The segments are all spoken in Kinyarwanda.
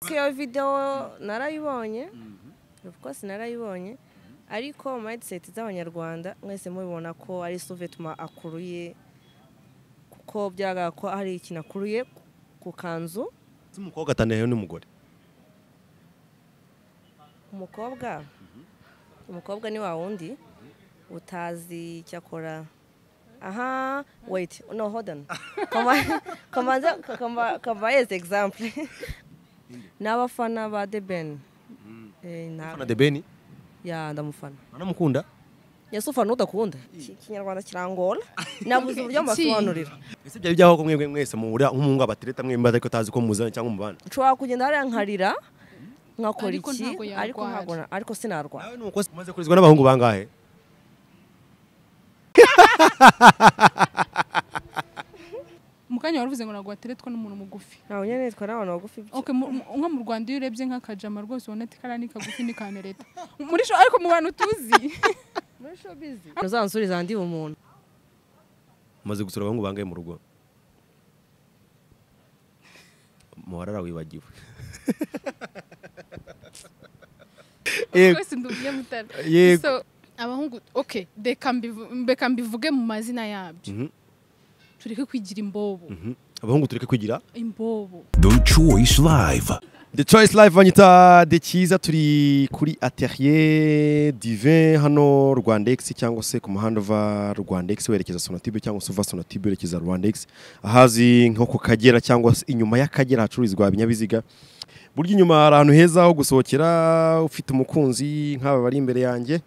iyo videwo narayibonye of course narayibonye ariko mindset z'abanyarwanda mwese mubibona ko ari suvetuma akuruye kuko byagaragara ko hari ikintu akuruye ku kanzu ese umukobwa atandukanye n'umugore umukobwa umukobwa ni wa wundi utazi icyo akora aha weyiti no hodani kamanza kamayeze egisampure ni abafana ba debeni ufana debeni ya ndamufana anamukunda ese ufana udakunda Iki- ikinyarwanda kirangora nabuze uburyo mbasobanurira ese byari byaho ko mwebwe mwese muhura nk'umuhungu abatereta mwembi ariko utazi ko muzanye cyangwa umubana nshobora kugenda hariya nkarira nkakora Ariko iki ntabwo yarwara. ariko ntabwo na- ariko sinarwara nawe ni umukozi umaze kurizwa n'abahungu bangahe mu kanya waravuze ngo ntabwo wateretswa n'umuntu mugufi ntabwo nyine nitwa n'abantu bagufi Okay, mu- mu- nko mu rwanda iyo urebye nk'akajama rwose ubona ati kariya ni kagufi ni ka nereta muri sho ariko mu bantu tuzi muri showbizi uzansuriza ndi umuntu umaze gusura abahungu bangahe mu rugo muharara wibagiwe yego twese ndubiye mutara Yego. so abahungu okay reka mbivu- reka mbivuge mu mazina yabyo Mhm. tureke kwigira imbobo Mhm. abahungu tureke kwigira imbobo The Choice Live. The Choice Live banyita de cyiza turi kuri Atelier Divin hano Rwandex cyangwa se ku muhanda uva Rwandex werekeza Sonatube cyangwa se uva Sonatube werekeza Rwandex ahazi nko ku Kagera cyangwa se inyuma y'Akagera hacururizwa ibinyabiziga burya inyuma hari ahantu heza ho gusohokera ufite umukunzi nk'aba bari imbere yanjye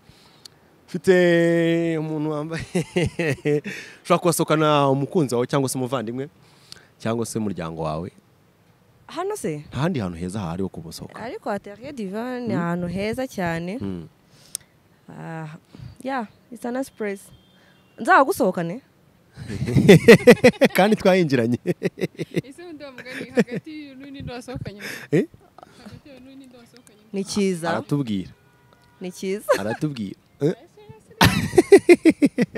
ufite umuntu wambaye ushobora kubasohokana umukunzi wawe cyangwa se umuvandimwe cyangwa se umuryango wawe hano se nta handi hantu heza hahari ho kubasohoka ariko ateriye divani ni ahantu heza cyane Mm. Ah, ya isa na sipuresi nzagusohokane kandi twayinjiranye ese undi mugani hagati y'undi wasohokanye Eh? hagati y'undi wasohokanye ni cyiza aratubwira ni cyiza aratubwira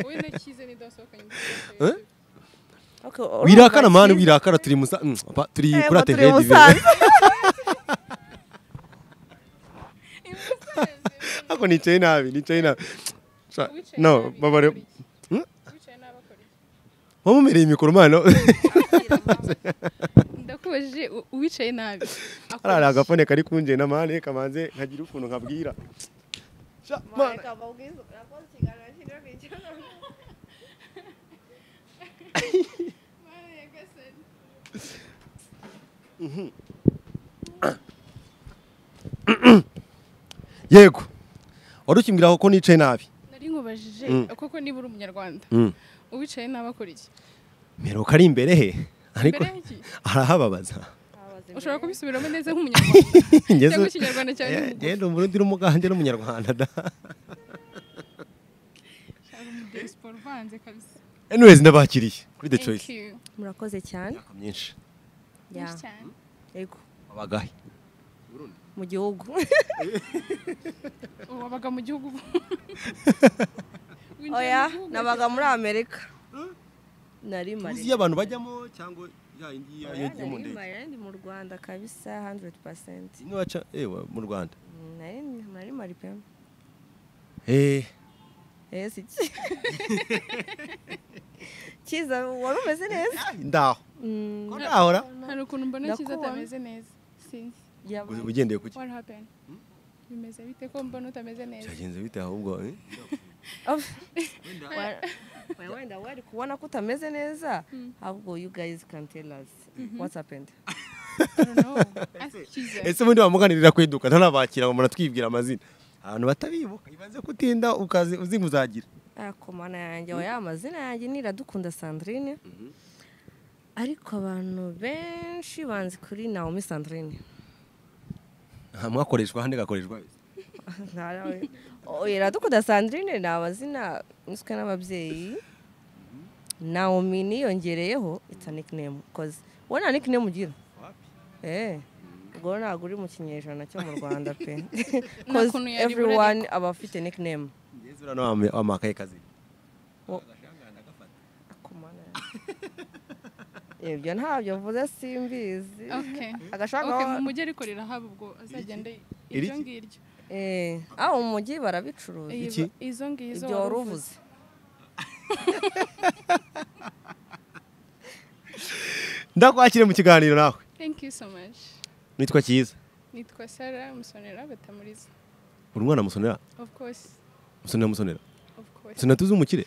wowe na cyiza n'undi wasohokanye Eh? Okay, wirakara urumva mani cyiza? wirakara turi musa mm, apa, turi Yego, turi kuri atelier Musanze. ako nicaye nabi nicaye nabi Sha- Wicaye no nabi, babare bakora iki? wicaye nabi akora iki? wamumereye mikoro mano ndakubajije u- uwicaye nabi akora arara iki? agafone kari kunje na mane kamanze nkagira ukuntu nkabwira Sha- mane. Mana nyagasani. yego wari ukimbwira ko nicaye nabi nari nkubajije Mm. koko niba uri umunyarwanda Mm. uwicaye nabi akora iki meruka ari imbere he ariko mbere y'iki arahababaza ushobora kubisubiramo neza nk'umunyarwanda cyangwa ngeze ikinyarwanda cyane umugufi genda umurundi n'umugande n'umunyarwanda da cyangwa umudiyasipora uvanze kabisa anyways ndabakiriye kuri the choice Thank you. murakoze cyane myinshi Ya, Nyinshi cyane. yego abagahe mu gihugu Ubu wabaga mu gihugu Winjiye mu oya gihugu nabaga muri amerika nari mari uzi iyo abantu bajyamo cyangwa ya indi Oya, yo mu nari ndege mari, ndi mu rwanda kabisa 100% niba baca ewa mu Rwanda Mm, nari nari mari pe eh eh si cyiza wari umeze neza ndaho Mm, ko ndahora hari ukuntu mbona cyiza Ndakubaha. atameze neza sinzi yaba- ugendeye kuki what happened bimeze bite ko mbona utameze neza cyagenze bite ahubwo eh? Of- Wa- wa- wenda wari kubona ko utameze neza ahubwo you guys can tell us what's happened I don't know. Ask cyiza ese ubundi wamuganirira kweduka ntanabakira ngo muratwibwira amazina abantu batabibuka ibanze kutinda ukaze uzi ngo uzagira komana yanjye oya amazina yanjye ni iradukunda sandrine ariko abantu benshi banzi kuri naomi sandrine nta mwakoreshwa handi gakoreshwa Ntarawe. oya iradukunda sandrine ni amazina niswe n'ababyeyi naomi niyongereyeho it's a nickname koze wowe nta nickname ugira eh ubwo ntabwo uri mu kinyejana cyo mu rwanda pe koze kuntu yaribura everyone aba afite nickname ngeze urano wame- wamakaye kazi Wo- Komana yanjye. ibyo ntabyo mvuze simbizi Okay. agashaka Okay, mu mujyi ariko rirahaba ubwo azagenda Iri- ibyo ngibyo aho mu mujyi barabicuruza Iki? Izo- izo ngizo ibyo wari uvuze ndakwakire mu kiganiro nawe thank you so much nitwa cyiza nitwa sara musonera batamuriza uri umwana musonera of course musonera musonera of course musonera tuzi umukire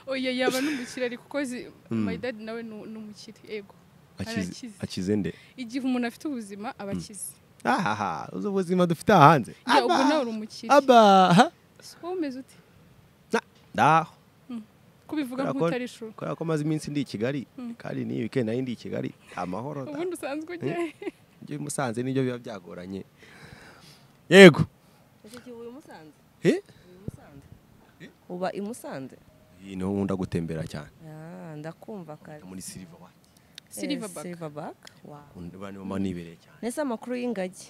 oya yaba n'umukire ariko kuko zi- my dad nawe ni ni umukire yego Akize- Arakize. akize nde igihe umuntu afite ubuzima aba akize ahaha uzi ubuzima dufite aha hanze Ya, ubwo nawe uri umukire abaha So, wowe umeze ute ndaho ko ubivuga Kubera ko- nk'utarishura kubera ko maze iminsi ndi i kigali kandi n'iyi wikendi nari ndi i kigali amahoro da. ubundi usanzwe ujya he? ibyo i musanze nibyo biba byagoranye yego ushyigikiye uyu musanze Eh? uyu musanze uba i musanze iyi niho nkunda gutembera cyane Ah, ndakumva kare muri silver wa Silverback. silverback wow niba mama nibereye cyane nese amakuru y'ingagi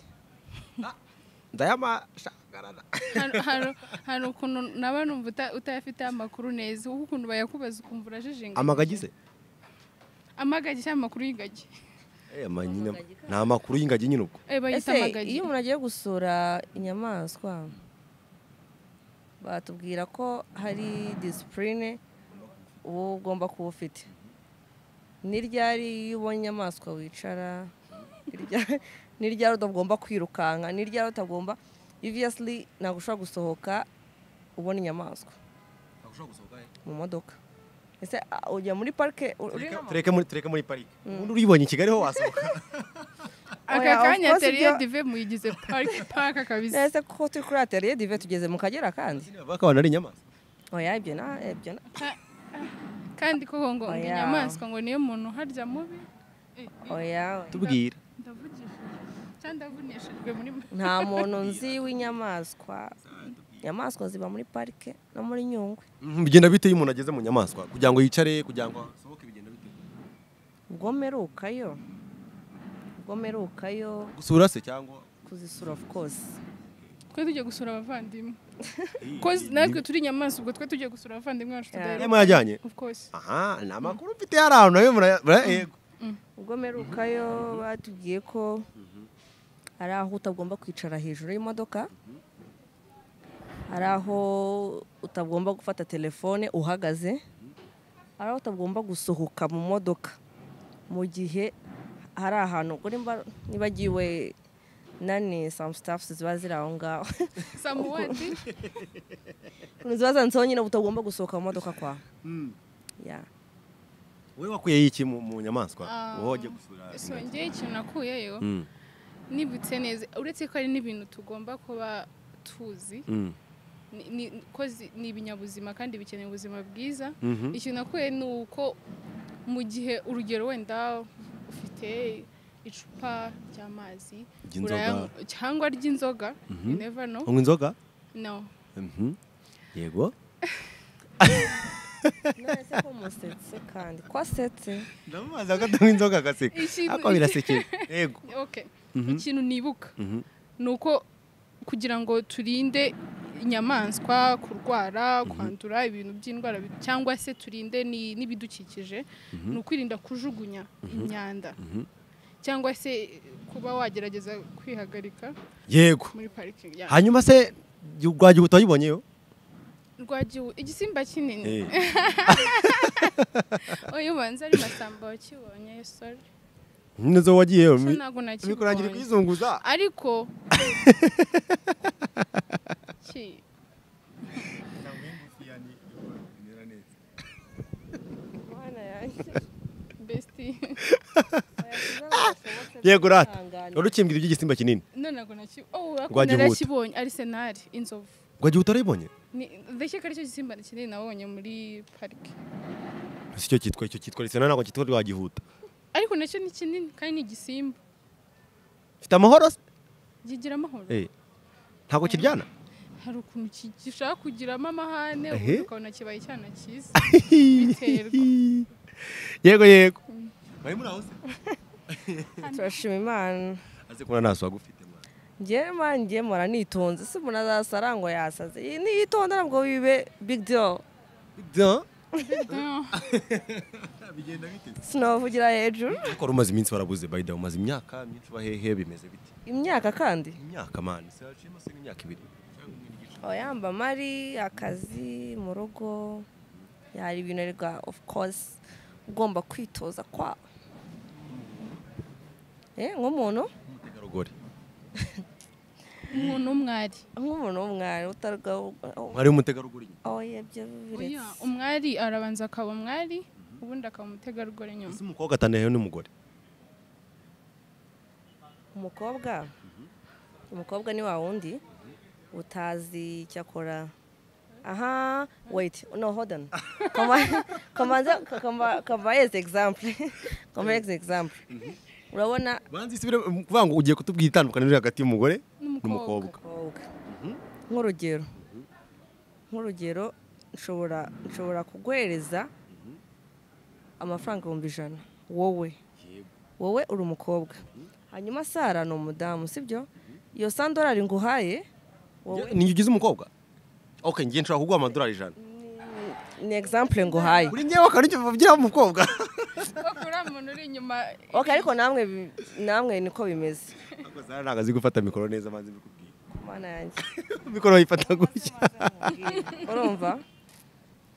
ndayamashagarara Hari- hari- hari ukuntu naba numva uta- utayafiteho amakuru neza kuko ukuntu bayakubaza ukumva urajijinga amagagize amagagi cyangwa amakuru y'ingagi ni amakuru y'ingagi nyine ubwo Eh, bayita ese amagagi iyo umuntu agiye gusura inyamaswa batubwira ko hari disipurine uba ugomba kuba ufite n'iryari iyo ubonye inyamaswa wicara nirya- n'iryari utagomba kwirukanka n'iryari utagomba obviously ntabwo ushobora gusohoka ubona inyamaswa mu modoka ese ah, ujya muri parike u- uri Tureke- tureke muri tureke muri parike ubundi uribonye i kigali ho wasohoka aka Oya, of kanya course teriye ibyo- dive muyigize parike parike kabisa nese kuko turi kuri ateriye dive tugeze mu kagera kandi bavuga ko abantu ari inyamaswa oya ibyo na ibyo na kandi koko ngo ngo Oya. inyamaswa ngo niyo muntu harya mubi Eh, oya tubwira ndavugishijwe cyangwa ndavunishijwe muri nta muntu nzi w'inyamaswa inyamaswa ziba muri parike no muri nyungwe Mhm, bigenda bite iyo umuntu ageze mu nyamaswa kugira ngo yicare kugira ngo asohoke bigenda bite ubwo merukayo ubwo merukayo gusura se cyangwa kuzisura of course twe tujya gusura abavandimwe ko natwe turi inyamaswa ubwo twe tujya gusura abavandimwe bacu tudahera niba yajyanye of course aha ni amakuru mfite hari ahantu nayo muraya- muraya- yego ubwo merukayo batubwiye ko hari aho utagomba kwicara hejuru y'imodoka hari aho utagomba gufata telefone uhagaze hari aho utagomba gusohoka mu modoka mu gihe hari ahantu ubwo nimba- nibagiwe nani some staffs ziba ziri aho ngaho samuwadi ukuntu ziba zanditseho nyine utagomba gusohoka mu modoka kwawe Yeah. wowe wakuyeho iki mu mu nyamaswa Ah. wowe wagiye gusura ingagi. isongeye ikintu nakuyeyo Mm, nibutse neza uretse ko hari n'ibintu tugomba kuba tuzi mm, ni- ni- ko zi- ni ibinyabuzima kandi bikeneye ubuzima bwiza mhm. ikintu nakuye ni uko mu gihe urugero wenda ufite icupa ry'amazi Ry'inzoga. urayanywa- cyangwa ry'inzoga you never know unywa inzoga no Mhm. yego nonese ko musetse kandi ko asetse ndamubaza ko atanywa inzoga agaseka Ikintu- ariko birasekeye yego okay ikintu nibuka Mhm. ni uko kugira ngo turinde inyamaswa kurwara kwandura ibintu by'indwara bi- cyangwa se turinde ni- n'ibidukikije ni ukwirinda kujugunya imyanda cyangwa se kuba wagerageza kwihagarika yego muri parike hanyuma se rwagiye utayibonyeyo rwagiwe igisimba Eh, kinini uyu banza ari masamba wakibonye sorry neza wagiyeyo Cyo mi- ntabwo mikurangira nakibonye kuyizunguza ariko Ki- Mana yanjye. besti yego rata Ihangane. urukimbwira iby'igisimba kinini none ntabwo nakibonye oh Rwagihuta. wakunda nakibonye arisenali inzovu rwagiye utarayibonye ndakeka aricyo gisimba kinini nabonye muri parike si cyo cyitwa icyo cyitwa risena ntabwo cyitwa rwagihuta ariko nacyo ni kinini kandi ni igisimba mfite amahoro se kigira amahoro Eh, ntabwo kiryana hari ukuntu ki- gishaka kugiramo amahane Ehe. ubundi ukabona kibaye icyana cyiza biterwa yego yego bari muri aho se turashima imana aze kubona nta suwa agufite mwana njyewe mani njye mpora nitonze si umuntu azasara ngo yasaze niyitonda ntabwo bibe big deal Ibyo, sinabavugira hejuru ariko wari umaze iminsi barabuze bayida umaze imyaka myinshi bahehe bimeze biti imyaka kandi imyaka mani se haciyemo se nk'imyaka ibiri cyangwa umwe n'igice yamba mari akazi mu rugo hari ibintu ariko ofu kose ugomba kwitoza kwa Eh, nk'umuntu umutegarugori umuntu w'umwari nk'umuntu w'umwari utarwaho mwari w'umutegarugori nyine aho yabyo biretse Oya, umwari arabanza akaba umwari ubundi akaba umutegarugori nyuma ese umukobwa atanayeho n'umugore umukobwa umukobwa ni wa wundi utazi icyo akora aha wait no hold on Kamba- kambanza kamba- kambahereze example kambahereze example urabona banza isubire mu kuvuga ngo ugiye kutubwira itandukaniro riri hagati y'umugore n'umukobwa umukobwa nk'urugero nk'urugero nshobora nshobora kuguhereza amafaranga ibihumbi ijana wowe wowe uri umukobwa hanyuma sara ni umudamu sibyo iyo sandorari nguhaye wowe ni ugize umukobwa ok ngiye nshobora kuguha amadolari ijana ni example nguhaye kuri ngewe akantu icyo uvugira umukobwa kuko uriya muntu uri inyuma ok ariko namwe bi- namwe niko bimeze ariko zara ntabwo azi gufata mikoro neza banze mbikubwiye mana yanjye mikoro bayifata gutya urumva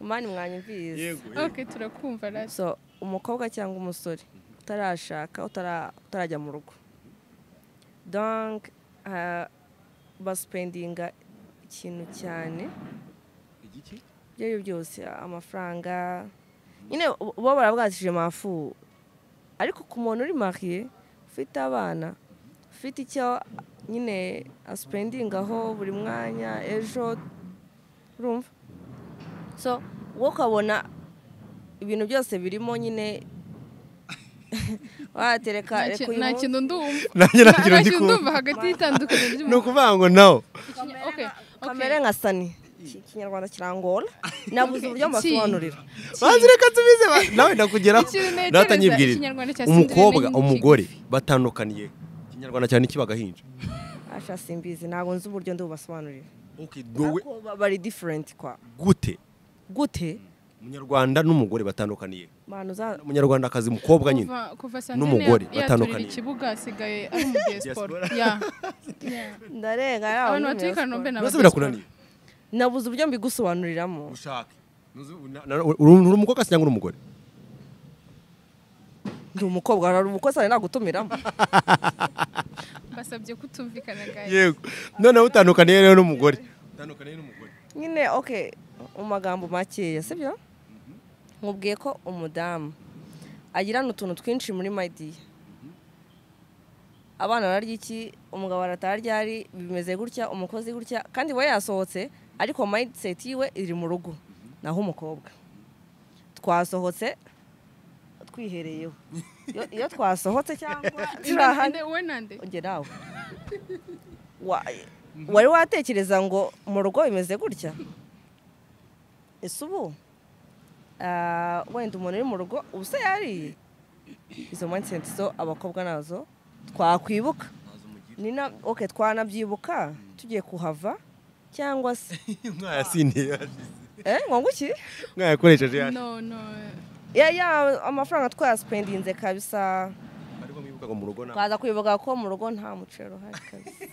mani mwanyumvise ok turakumva rasi so umukobwa cyangwa umusore utarashaka utara- utarajya mu rugo donc ah, basipendinga ikintu cyane igiki ibyo ari byo byose amafaranga nyine bo- bo barabwatije mafu ariko ku muntu uri mariye ufite abana ufite icyo nyine asipendingaho buri mwanya ejo urumva so wowe ukabona ibintu byose birimo nyine watereka reka uyu nta munsi kintu ndumva nanjye nta nta kintu nta ndi kintu kumva. ndumva hagati y'itandukaniro ni ry'umuntu ukuvuga ngo nawe ok kamere nka sani Iki- ikinyarwanda kirangora nabuze uburyo Iki- mbasobanurira banze reka tubize ba- nawe ndakugeraho Ikintu ntekereza, nawe atanyibwirira Ikinyarwanda cya umukobwa Cinderella ni umugore batandukaniye ikinyarwanda cyane kibagahinja asha simbizi ntabwo nzi uburyo ndubasobanurira okay wowe Ariko ba- bari different kwa gute gute umunyarwanda n'umugore batandukaniye bantu za umunyarwandakazi mukobwa nyine kuva kuva santene n'umugore ya- yaturira batandukaniye. ikibuga asigaye ari mu diaspora ya Ya. ndarenga abantu batuye i kanombe ni bibazo abadiaspora. birakunaniye nabuze uburyo mbigusobanuriramo ushake uri umukobwa se cyangwa uri umugore ndi umukobwa hari umukozi ari nagutumiramo basabye kutumvikana gaye yego noneho utandukaniye rero n'umugore utandukaniye n'umugore nyine ok mu magambo makeya sibyo nkubwiye ko umudamu agirana utuntu twinshi muri madiya abana bararya iki umugabo aratarya ari bimeze gutya umukozi gutya kandi we yasohotse ariko mindset yiwe iri mu rugo naho umukobwa twasohotse twihereyeho Iyo- iyo twasohotse cyangwa turi ahandi Inde- we nande get out Wa- wari watekereza ngo mu rugo bimeze gutya ese ubu ah, wenda umuntu uri mu rugo ubu se yariye izo mindset zo abakobwa nazo twakwibuka ni na ok twanabyibuka tugiye kuhava cyangwa se mwayasindiye eh ngo iki mwayakoresheje yaje no no ya ya amafaranga twayasipendinze kabisa ariko mwibukaga mu rugo nta twaza kwibuka ko mu rugo nta muceri uhari kabisa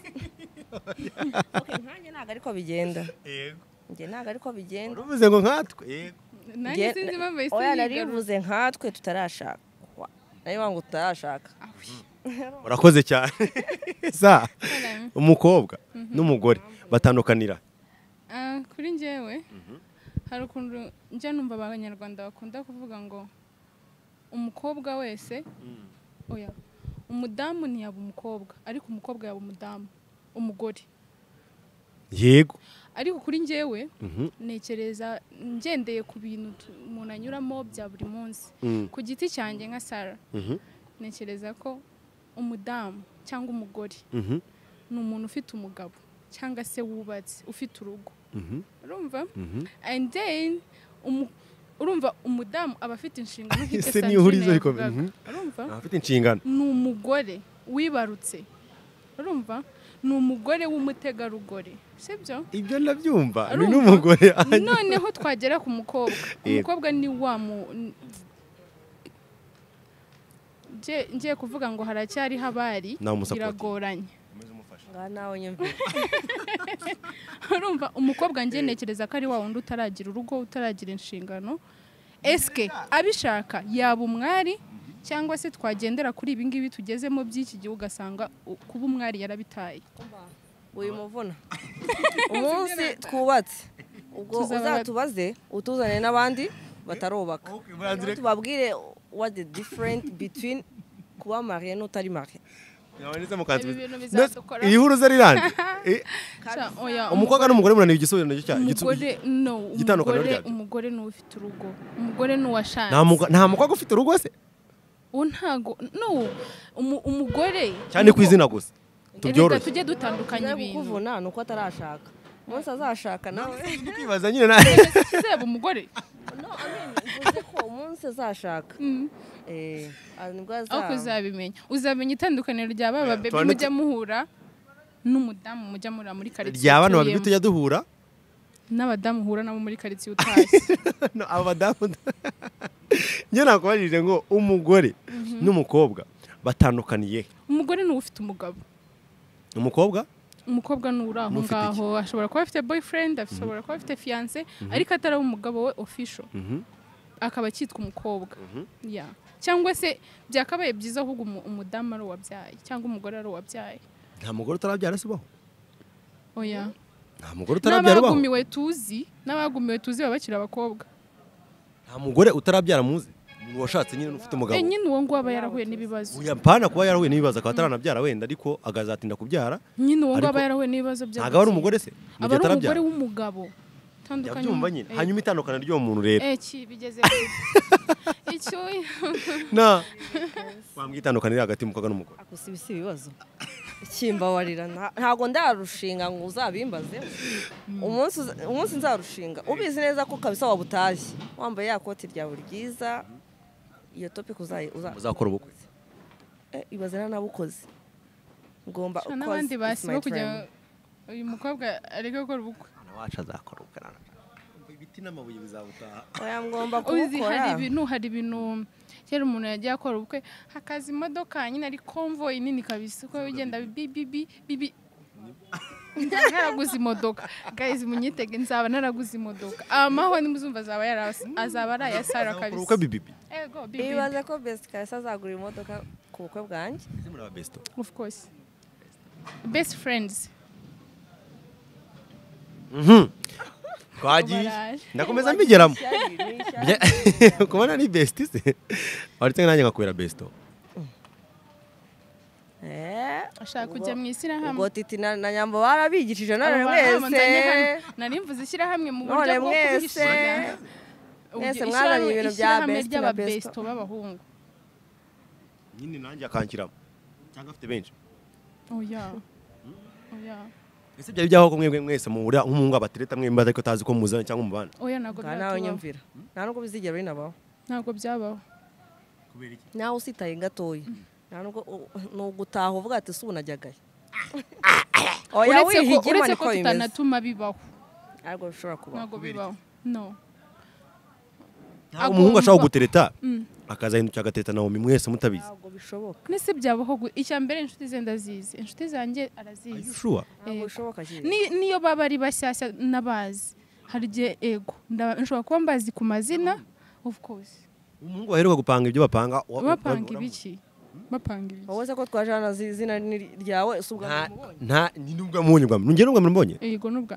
Ok, nkanjye ntabwo ariko bigenda yego njye ntabwo ariko bigenda uruvuze ngo nkatwe yego nanjye sinzi impamvu yahise oya yigarura narivuze nkatwe tutarashakwa nayo ngo tutarashaka murakoze cyane sa umukobwa n'umugore batandukanira Ah, kuri njyewe hari ukuntu njya numva abanyarwanda bakunda kuvuga ngo umukobwa wese oya umudamu ntiyaba umukobwa ariko umukobwa yaba umudamu umugore yego ariko kuri njyewe Mhm. nekereza ngendeye ku bintu tu- umuntu anyuramo bya buri munsi Mm. ku giti cyanjye nka sara Mhm. ntekereza ko umudamu cyangwa umugore Mhm. ni umuntu ufite umugabo cyangwa se wubatse ufite urugo Mhm. urumva Mhm. and then umu- urumva umudamu aba afite inshingano nk'ibyo Ese Sandrine nihurizo riko- yavugaga. mhm. urumva Abafite inshingano ni umugore wibarutse urumva ni umugore w'umutegarugori sibyo ibyo ndabyumva Ari ni umugabo. n'umugore noneho twagera ku mukobwa Yego. umukobwa ni wa mu n- Nje- ngiye kuvuga ngo haracyariho abari Nawe umusapote. biragoranye ngaha nawe nyumvira urumva umukobwa njye ntekereza ko ari wa wundi utaragira urugo utaragira inshingano esike abishaka yaba umwari cyangwa se twagendera kuri ibi ngibi tugezemo by'iki gihe ugasanga u- kuba umwari yarabitaye uyu muvuna umunsi twubatse ubwo Tuzaba- uzatubaze utuzane n'abandi batarubaka Noneho tubabwire what the different between kuba mariye n'utari mariye Ibi bintu bizadukora. iri huru ze rirande Eh, Sha- oya, umukobwa n'umugore munaniwe igisubizo nacyo cyayo umugore no igitandukaniro umugore ryabyo. umugore ni ufite urugo umugore ni uwashatse Nta muga- nta mukobwa ufite urugo se uwo ntago no umu- umugore cyane ku izina gusa reka tubyoroshye tujye Icyari dutandukanya ibintu kukuvuna ni uko atarashaka umunsi azashaka nawe Ndi kwibaza nyine na- seba umugore no I mean, mvuze ko umunsi azashaka eh ah, nibwo aho azaba kuzabimenya uzamenya itandukaniro rya baba bebe tubane mujya muhura n'umudamu mujya murira muri karitsiye rya bano babiri utuyemo. tujya duhura n'abadamu uhura nabo muri karitsiye utashye No, abadamu njye nakubarije ngo umugore n'umukobwa batandukaniye he? umugore ni uwo ufite umugabo umukobwa umukobwa ni uri aho N'ufite iki? ngaho ashobora kuba afite boyfriend ashobora kuba afite fiance ariko ataraba umugabo we official Mhm. akaba akitwa umukobwa Yeah. cyangwa se byakabaye byiza ahubwo umu- umudamu ari uwabyaye cyangwa umugore ari uwabyaye nta mugore utarabyara se ubaho oya nta mugore utarabyara ubaho n'abagumiwe tuzi n'abagumiwe tuzi baba bakiri abakobwa nta mugore utarabyara muzi Ni uwashatse nyine n'ufite umugabo nyine uwo nguwo aba yarahuye n'ibibazo Oya, mpana kuba yarahuye n'ibibazo akaba ataranabyara wenda ariko agazatinda kubyara nyine uwo nguwo Ariko- aba yarahuye n'ibibazo by'ababyeyi. ntabwo aba ari umugore se Mu aba gihe ari umugore atarabyara w'umugabo Tandukanye yabyumva mu- nyine Eh, hanyuma itandukana ry'uwo muntu rero eh ki bigeze kure. icyuya na wambwira itandukaniro hagati y'umukobwa n'umugore gusa ibi si ibibazo kimbabarira nta- ntabwo ndarushinga ngo uzabimbaze umunsi uza- umunsi nzarushinga ubizi neza ko kabisa wabutashye wambaye ya koti ryawe ryiza iyo topic uzayi uza muzakora ubukwe Eh, ibaze na nabukoze ngomba Sha, of course, n'abandi it's basiba my kugira dream. uyu mukobwa areke gukora ubukwe umwana wacu azakora ubukwe ibiti n'amabuye bizabutaha oya ngomba uzi kubukora hari ibintu hari ibintu kera umuntu yagiye akora ubukwe hakaza imodoka nyine ari konvoyi nini kabisa uko bigenda bibi bibi bibi Nzaba naraguze imodoka guys munyitege nzaba naraguze imodoka amaho nimuzumva azaba yarasi azaba ari aya sara Azakora ubukwe kabisa bibibi ego bibi ibaze ko best kabisa azagura imodoka ku bukwe bwanjye Ese muri aba besto of course best friends twagiye Baraje. ndakomeza mbigeramo Ishyari, ni ishyari. kubona ni besti se waretse nanjye ngakubera besto Eh, ashaka ubwo- kujya mu ishyirahamwe ubwo titi na na nyambo barabigishije none Aba bana bamutangiye hano. mwese nari mvuze ishyirahamwe mu buryo none bwo mwese kubishyira Mwese Ubwo mwazanye ibintu bya ishyirahamwe best na ry'ababesto besto. b'abahungu nyine nanjye akankiramo cyangwa afite benshi oya oya ese byari byaho ko mwebwe mwese muhura nk'umuhungu abatereta mwemba ariko atazi ko muzana cyangwa umubana oya ntabwo Nga nawe byatubaho nyumvira nta nubwo bizigera binabaho ntabwo byabaho kubera iki nawe usitaye gatoya nta nubwo u- ni ugutaha uvuga ati "Se ubu najyagayo oya uretse ko wihigire uretse mani ko ko bimeze tutanatuma bibaho ariko bishobora kubaho ntabwo bibaho no ntabwo Agomba- umuhungu ashobora gutereta Mm. akazahindukira agatereta nawomi mwese mutabizi ntabwo bishoboka nese byabaho gu- icya mbere inshuti ze ndazizi inshuti zanjye arazizi shuwa ntabwo Yego. bishoboka cyane Ni- niyo baba ari bashyashya n'abazi hari igihe ego nda- nshobora kuba mbazi ku mazina of course umuhungu baheruka gupanga ibyo bapanga wa- wa- bapanga wa- ibiki bapanga ibiki wowe se ko twaje hano azi izina ni- ryawe si ubwa nta mbere umubonye nta ni nubwo mubonye ubwa mbere nugera ubwa mbere mbonye yego n'ubwa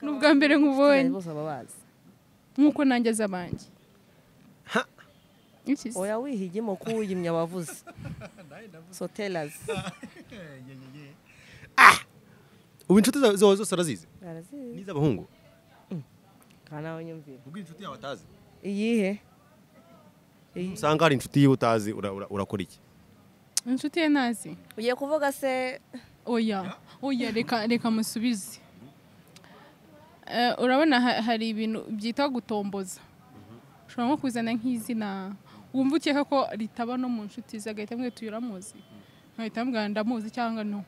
ni ubwa mbere nkubonye bose baba bazi nk'uko nanjye azi abanjye Ha. Iki se? oya wihigimo ko uwuyimye abavuze sotelazi ubu inshuti zawe zawe zose arazizi arazizi n'iz'abahungu nta nawe nyumvira ubwo inshuti yawe atazi iyihe Iyi. usanga hari inshuti yiwe utazi ura- ura- urakora iki inshuti ye ntazi ugiye kuvuga se oya oya reka reka musubize Eh, urabona ha- hari ibintu byitwa gutomboza ushobora nko kuzana nk'izina wumva ukeka ko ritaba no mu nshuti ze agahita amwita uyu uramuzi nkahita ambwira ndamuzi cyangwa no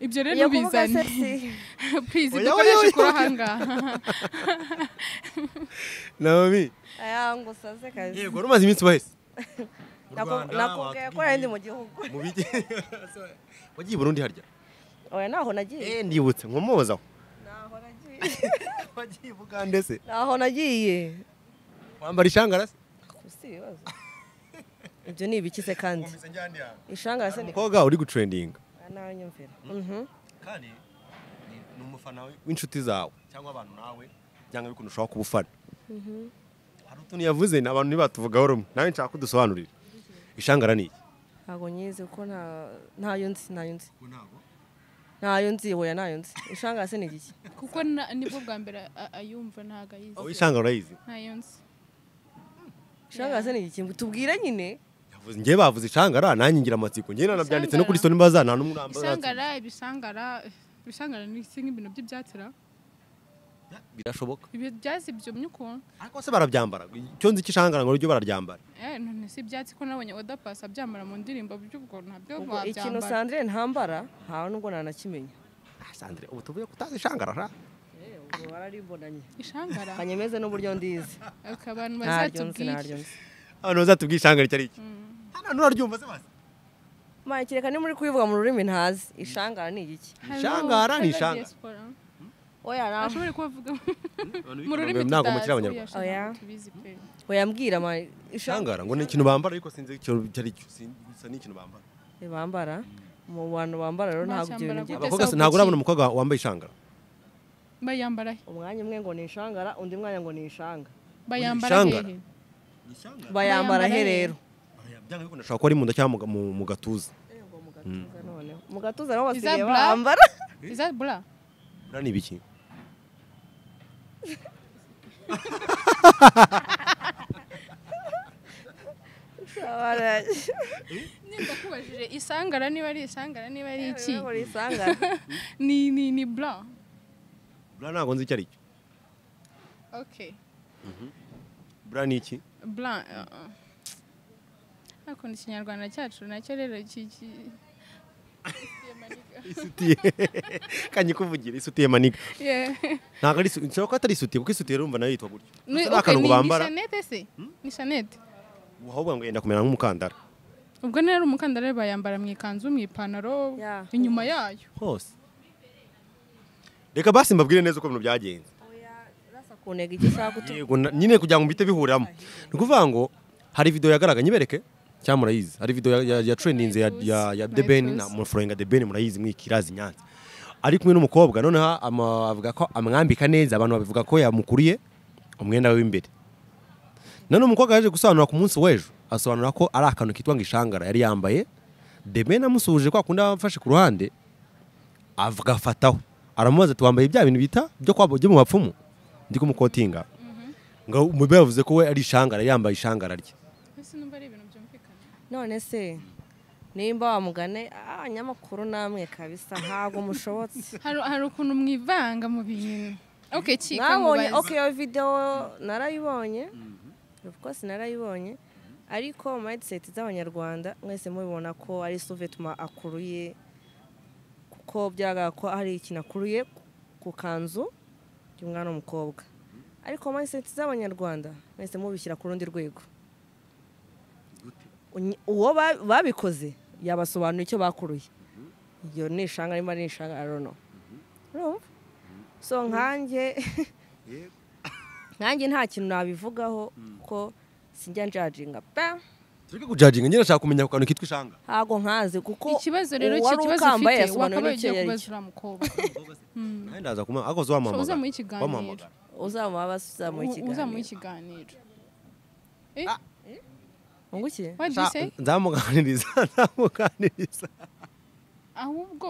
ibyo rero iyo kuvuga bizane sexy purizi Oya, oya, dukoreshe oya, kuri oya. aha ngaha naomi aya ngo usaze kazi yego rumaze iminsi bahise Naku- nakubwiye ko yari ndi mu gihugu mu bijyi wagiye i burundi harya oya naho nagiye eh ndibutse nkomozaho naho nagiye wagiye i bugande se naho nagiye wambara ishangara se si ibibazo ibyo ni ibiki se kandi ishangara se ni umukobwa uri gutrendinga ntanyumvira Mhm. kandi ni- ni umufana we- w'inshuti zawe cyangwa abantu nawe cyangwa bikuntu ushobora kuba ufana hari utuntu yavuze ni abantu ntibatuvugaho rumwe nawe nshaka ko udusobanurira ishangara ni iki ntabwo nyizi kuko nta- ntayo nzi ntayo nzi ntayo nzi oya ntayo nzi ishangara se ni igiki kuko na- nibwo bwa mbere a- ayumva ntabwo aho ayizi ishangara urayizi ntayo nzi ishangara se ni igiki tubwire nyine yavuze njye bavuze ishangara nanjye ngira amatsiko njye nanabyanditse no kuri Ishangara. stone baza nta n'umwe urambaza isangara ibisangara ibisangara ni iki nk'ibintu by'ibyatira birashoboka ibyo byatsi byumye ukuntu ariko se barabyambara icyo nzi cy'ishangara ngo ryo bararyambara eh none si ibyatsi ko nabonye odapasi abyambara mu ndirimbo by'ubwo ntabyo ubwo ikintu wabyambara sandrine ntambara ntawe nubwo nanakimenya Ah, sandre ubu tuvuye ko utazi ishangara ra Eh, ubwo bararibonanye ishangara kanyemeze n'uburyo ndizi ariko abantu ntaryo nzi bazatubwira ntaryo nzi abantu bazatubwiye ishangara icyo ari cyo hano nuraryumva se basi makireka ni muri kubivuga mu rurimi ntazi ishangara ni igiki Hello, Ishangara ni hello ishangara. diaspora. oya naho ashobore kubavuga mu Ntabwo rurimi ntabwo tutazi, mukiri abanyarwanda oya, Oya. shangara tubizi pe oya mbwira ma ishangara ishangara ngo ni ikintu bambara ariko sinzi icyo icyo ari cyo Sin- gusa ni ikintu bambara bambara mu bantu bambara rero ntabwo ibyo bintu Mashyamba byiza abakobwa se ntabwo aho urabona umukobwa wambaye ishangara bayambara he umwanya umwe ngo ni ishangara undi mwanya ngo ni ishanga bayambara ishangara. hehe bayambara he he. rero byanga bikunda ashobora kuba ari mu nda cyangwa mu ga- mu mu gatuza mu gatuza naho Is that basigaye black? bambara is that bra buriya ni ibiki nimba kubajije isangara niba ari isangara niba ari iki ngo ni ishangara ni ni ni bra buriya ntabwo nzi icyo ari cyo okay buriya ni iki bra akunda ikinyarwanda cyacu nacyo rero ki- ki- isutiye kanyikuvugira isutiye maniga Yeah. ntabwo ari isu- nshobora ko atari isutiye kuko isutiye rumva nayo yitwa gutyo Ni- Ndetse nta okay, kantu ni ni bambara shanete se ni shanete ahubwo ngo yenda kumera nk'umukandara ubwo rero umukandara rero bayambara mu ikanzu mu ipantaro Yeah. inyuma yayo hose reka basi mbabwire neza uko ibintu byagenze kunega icyo ushaka utu yego na- nyine kugira ngo mbite bihuramo ni ukuvuga ngo hari video yagaragaye nyibereke cyangwa murayizi hari video ya- ya- ya trendinze ya, ya, ya Tuzi, debeni tuzi. na mufurenga debeni murayizi mwikirazi nyanza ari kumwe n'umukobwa noneho ama- avuga ko amwambika neza abantu babivuga ko yamukuriye umwenda we w'imbere none umukobwa yaje gusobanura ku munsi w'ejo asobanura ko ari akantu kitwa ngo ishangara yari yambaye debeni amusuhuje kwa kundi aba amfashe ku ruhande agafataho aramubaza ati wambaye bya bintu bita byo kwa byo mu bapfumu ndi kumukotinga ngo umubyeyi yavuze ko we ari ishangara yambaye ishangara rye ese numva ari ibintu byumvikana none se nimba wamugane abanyamakuru namwe kabisa ntabwo mushobotse hari hari ukuntu mwivanga mu bintu okay kika mwabonye mubaze. ok iyo videwo narayibonye rwose narayibonye ariko mindset z'abanyarwanda mwese mubibona ko ari suvetuma akuruye kuko byagaragara ko hari ikintu akuruye ku kanzu y'umwana w'umukobwa ariko mindset z'abanyarwanda mwese mubishyira ku rundi rwego Unyi- uwo ba- babikoze yabasobanura icyo bakuruye iyo ni ishanga arimo ari ishanga arono urumva so nkanjye nkanjye nta kintu nabivugaho ko sinjya njajinga pe tureke kujajinga nyine nashaka kumenya ku kantu kitwa ishanga ntabwo nkazi kuko ikibazo rero uwari kikibazo ukambaye ufite yasobanura wakabaye n'icyo ugiye yari kubaza cyo. uriya mukobwa nanjye ndaza kuma ako wamuhamagara Uza muhe ikiganiro. wamuhamagara uzamuha bazamuha U- uzamuha ikiganiro ikiganiro Eh, Ah. ungukiye what do you say? Nza- nzamuganiriza nzamuganiriza ahubwo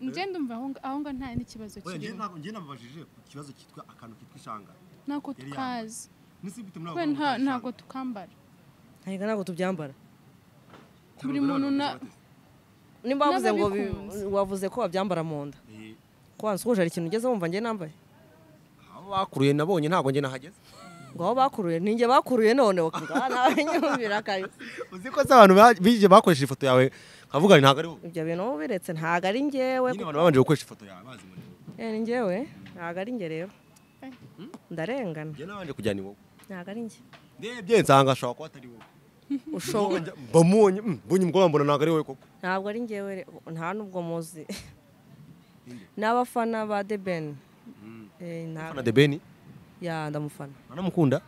njye ndumva aho nga- aho nga nta n'ikibazo kirimo njye nababajije ku kibazo kitwa akantu kitwa ishangara ntabwo yari tukazi ntabwo kubera nta- ntabwo tukambara ntabwo ntabwo tubyambara buri muntu na nimba wavuze ngo bi- N'ababikunze. wavuze ko wabyambara mu nda ko wansuhuje hari ikintu ugeze wumva njye nambaye abo bakuruye nabonye ntabwo njye nahageze ngo aho bakuruye ninjye bakuruye none ngaha nawe nyumvira kabisa uzi ko se abantu ba- bije bakoresheje ifoto yawe nkavuga ngo ntabwo ari wowe ibyo bintu ubiretse ntabwo ari njyewe nyine abantu babanje gukoresha ifoto yawe bazi muri wowe Eh, ni njyewe ntabwo ari njye rero ndarengana njye nabanje kujyana iwowe ntabwo ari njye ndebye nsanga ashobora kuba atari wowe ushoboye mbamubonye mm, mbonye umukobwa mbona ntabwo ari wowe koko ntabwo ari njyewe re- nta n'ubwo muzi n'abafana ba The Ben Eh, nta- na debeni ya ndamufana anamukunda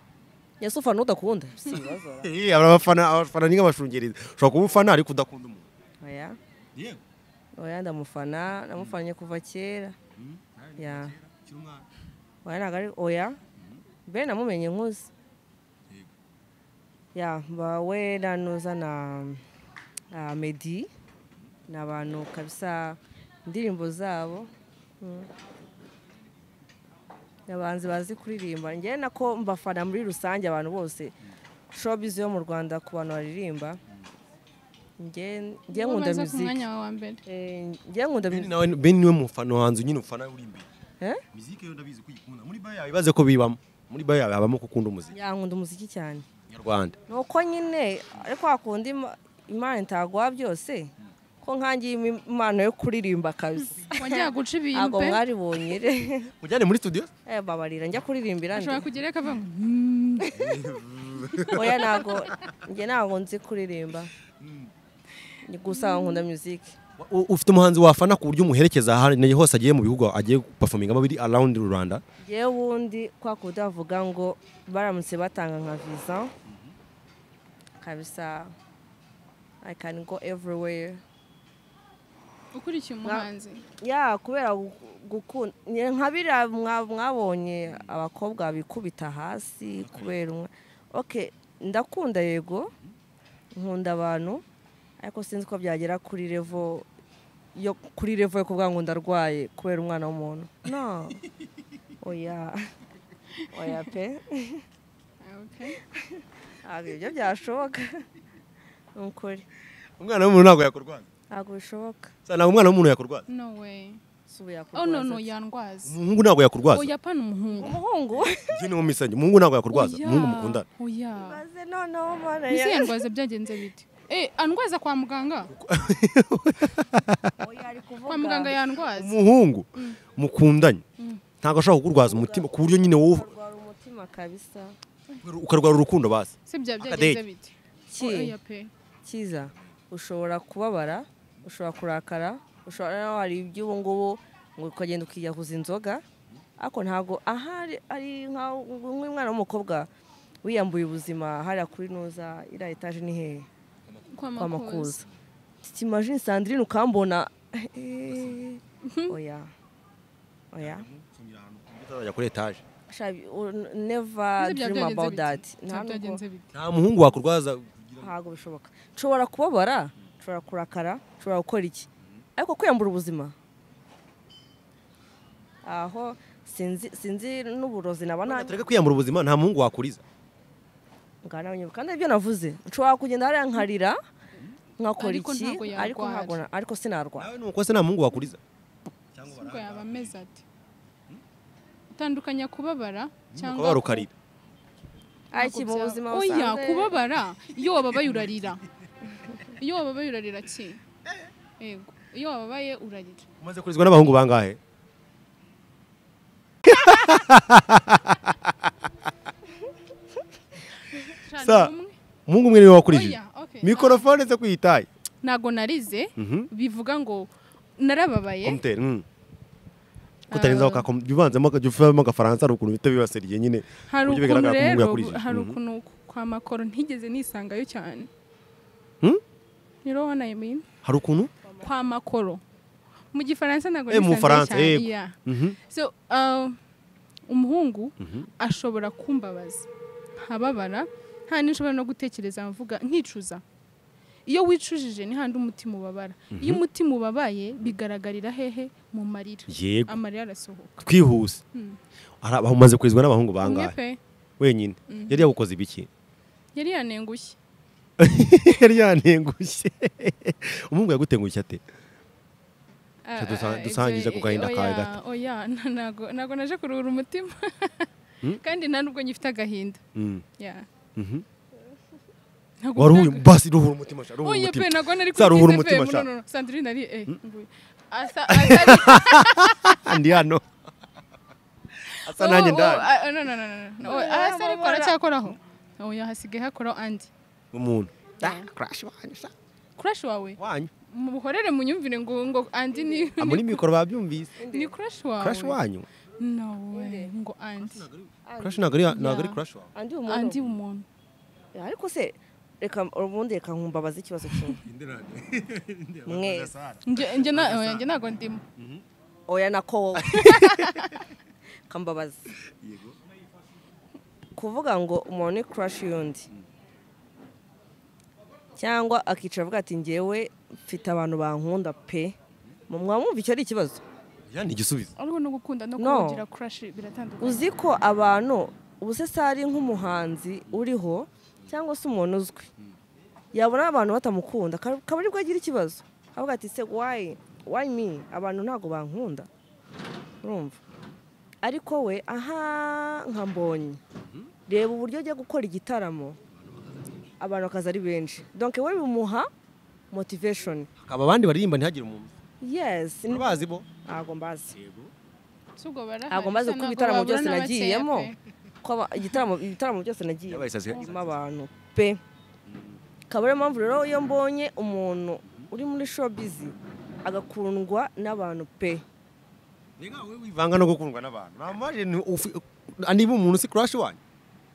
ese ufana udakunda si ibibazo ra. Eh, hari abafana abafana ni nk'abashungerezi ushobora kuba ufana ariko udakunda umuntu oya yego oya ndamufana namufanye kuva kera ya ukiri umwana oya ntabwo ari oya Ben namumenye nkuzi Yego. ya bawe na nuza na na Meddy ni abantu kabisa indirimbo zabo Mm. Ni abahanzi bazi kuririmba njyewe nako mbafana muri rusange abantu bose showbiz yo mu rwanda ku bantu baririmba njye njye Wowe nkunda ubanza ku muziki mwanya wawe wa mbere Eh, njye nkunda Beni muziki nawe Beni niwe mufana hanze nyine ufana uri imbere Eh? muziki yo ndabizi ko uyikunda muri bayo yawe ibaze ko bibamo muri bayo yawe habamo gukunda umuziki ya nkunda umuziki cyane nyarwanda nuko nyine ariko wakunda Ima- imana itaguha byose ko nkangiye im- impano yo kuririmba kabisa wajya guca ibintu ntabwo pe mwaribonye re ujyane muri studio Eh, babarira njya kuririmbira ndi ashobora kugerayo akavuga ngo oya ntabwo njye ntabwo nzi kuririmba Ni gusa nkunda muziki Wa- u- ufite umuhanzi wafana ku buryo umuherekeza ahantu hose agiye mu bihugu agiye gupafomingamo biri around rwanda yewe wundi kwa kundi bavuga ngo baramutse batanga nka visa kabisa i can go everywhere ukurikiye umuhanzi ya kubera gukunda nka biriya mwa- mwabonye abakobwa bikubita hasi kubera umwe oke ndakunda yego nkunda abantu ariko sinzi ko byagera kuri revo yo kuri revo yo kuvuga ngo ndarwaye kubera umwana w'umuntu no oya oya pe Okay. ntabwo ibyo byashoboka ni ukuri umwana w'umuntu ntabwo yakurwaza ntabwo bishoboka Sa- ntabwo umwana w'umuntu yakurwaza no way si ubu yakurwaza oh no no ate? yandwaza umuhungu ntabwo yakurwaza oya pana umuhungu umuhungu njye ni mu misenge umuhungu ntabwo yakurwaza Oya, umuhungu mukundana oya maze noneho mbona mbese ya- yandwaza byagenze bite eh andwaza kwa muganga Oya, ari kuvuga. kwa muganga yandwaza umuhungu mukundanye ntabwo ashobora kukurwaza umutima ku buryo nyine wowe Arwara umutima kabisa ukarwara urukundo basi se bya byagenze Akadate. bite Ki- oya pe kiza ushobora kubabara ushobora kurakara ushobora naho hari iby'ubu ngubu ngo ukagenda ukiyahuza inzoga ariko ntabwo ahari ari nka- nk'umwana w'umukobwa wiyambuye ubuzima hariya kuri nuza iriya etaje ni hehe kwa kwa makuza makuza timajini sandrine ukambona eh, oya oya Uzajya kuri etaje Shabi, u- never Mbese bya dream byagenze about that bite Nta bya nubwo- byagenze bite nta muhungu wakurwaza ntabwo bishoboka nshobora kubabara nshobora kurakara nshobora gukora iki ariko kwiyambura ubuzima aho sinzi sinzi n'uburozi naba ntabwo tureke kwiyambura ubuzima nta muhungu wakuriza kandi aribyo navuze nshobora kugenda hariya nkarira nkakora Ariko iki ntabwo ariko yarwara. ntabwo na- ariko sinarwara nawe ni uko se nta muhungu wakuriza ubwo yaba ameze ate utandukanya kubabara cyangwa ukaba ukarira ariko mu buzima oya busanzwe kubabara iyo wababaye urarira iyo wababaye urarira ki yego iyo wababaye urarira umaze kurizwa n'abahungu bangahe Shana Sa- umwe? umuhungu umwe niwe wakurije Oya, okay. mikorofone ze kwiyitaye ntago narize Mhm. bivuga ngo narababaye komuteri mm. kutarenzaho ka kom- bivanzemo aka- bivamo agafaransa hari ukuntu bihita bibasiriye nyine hari uburyo bigaragara ukuntu ko umuhungu rero yakurije. hari Mhm. ukuntu kwa makoro ntigeze nisangayo cyane Hmm? you know what I mean hari ukuntu kwa makoro mu gifaransa ntago Eh, mu nisangayo Bufaransa, cyane yego. yeah. Mhm. so uh, umuhungu ashobora kumbabaza nkababara nta n'inshobora no gutekereza mvuga nkicuza iyo wicujije ni handi umutima ubabara iyo umutima ubabaye bigaragarira hehe mu marira yego amarira arasohoka twihuse hari aba- umaze kurizwa n'abahungu umwe bangahe pe wenyine yari yagukoze ibiki yari yanengushye yari yantengushye umuhungu yagutengushye ate Ah, dusa- ah, ibyo- dusangije ku gahinda oya, kawe gato. oya na- ntago ntago naje kuruhura umutima kandi nta nubwo nyifite agahinda Mm. Yeah. Mhm. ntabwo wari nta- uhuye basi ruhura umutima sha ruhura Oye pe umutima ntabwo nari Sara, kuri ruhura Kiss umutima, FM, Sara. no, no, no, Sandrine ari eh nguyu. Asa asa ndi hano asa nanjye ndahari ndahari no no no no, no Oya, Oya, asa ariko mama. aracyakoraho oya hasigaye hakoraho andi umuntu Yeah. crash wanyu sha crush wawe wanyu muhorere mu myumvire ngo ngo andi ni Ah, muri mikoro babyumvise ni crush wawe crash wanyu no way ngo andi crash ntabwo ari ntabwo ari Yeah. crash wawe andi andi umuntu umuntu ariko se reka ubundi reka nkumbabaza ikibazo kimwe mwese njye njye na oya njye ntabwo ndimo oya nako wowe kambabaza kuvuga ngo umuntu ni crush y'undi cyangwa akicara avuga ati ngewe mfite abantu bankunda pe mwaba mwumva icyo ari ikibazo ya ni igisubizo ariko no gukunda no No. kugira crush biratandukanye uzi ko abantu ubu se sari nk'umuhanzi uriho cyangwa se umuntu uzwi yabona abantu batamukunda aka- akaba aribwo agira ikibazo avuga ati se wayi wayi mi abantu ntabwo bankunda urumva ariko we aha nka mbonye reba uburyo ajya gukora igitaramo abantu bakaza ari benshi donke we bimuha motivation akaba abandi baririmba ntihagire umuntu yes bazi bo ntabwo mbazi si ubwo barahari ntabwo mbazi bisa kuko ntabwo ibitaramo babura byose n'abakeya nagiyemo pe. ko aba- igitaramo ibitaramo byose nagiyemo yabaye isazi birimo abantu pe akaba ariyo mpamvu rero iyo mbonye umuntu uri muri showbiz agakundwa n'abantu pe Mbega wowe wivanga no gukundwa n'abantu nta maje ni ufi- niba umuntu si crash wanyu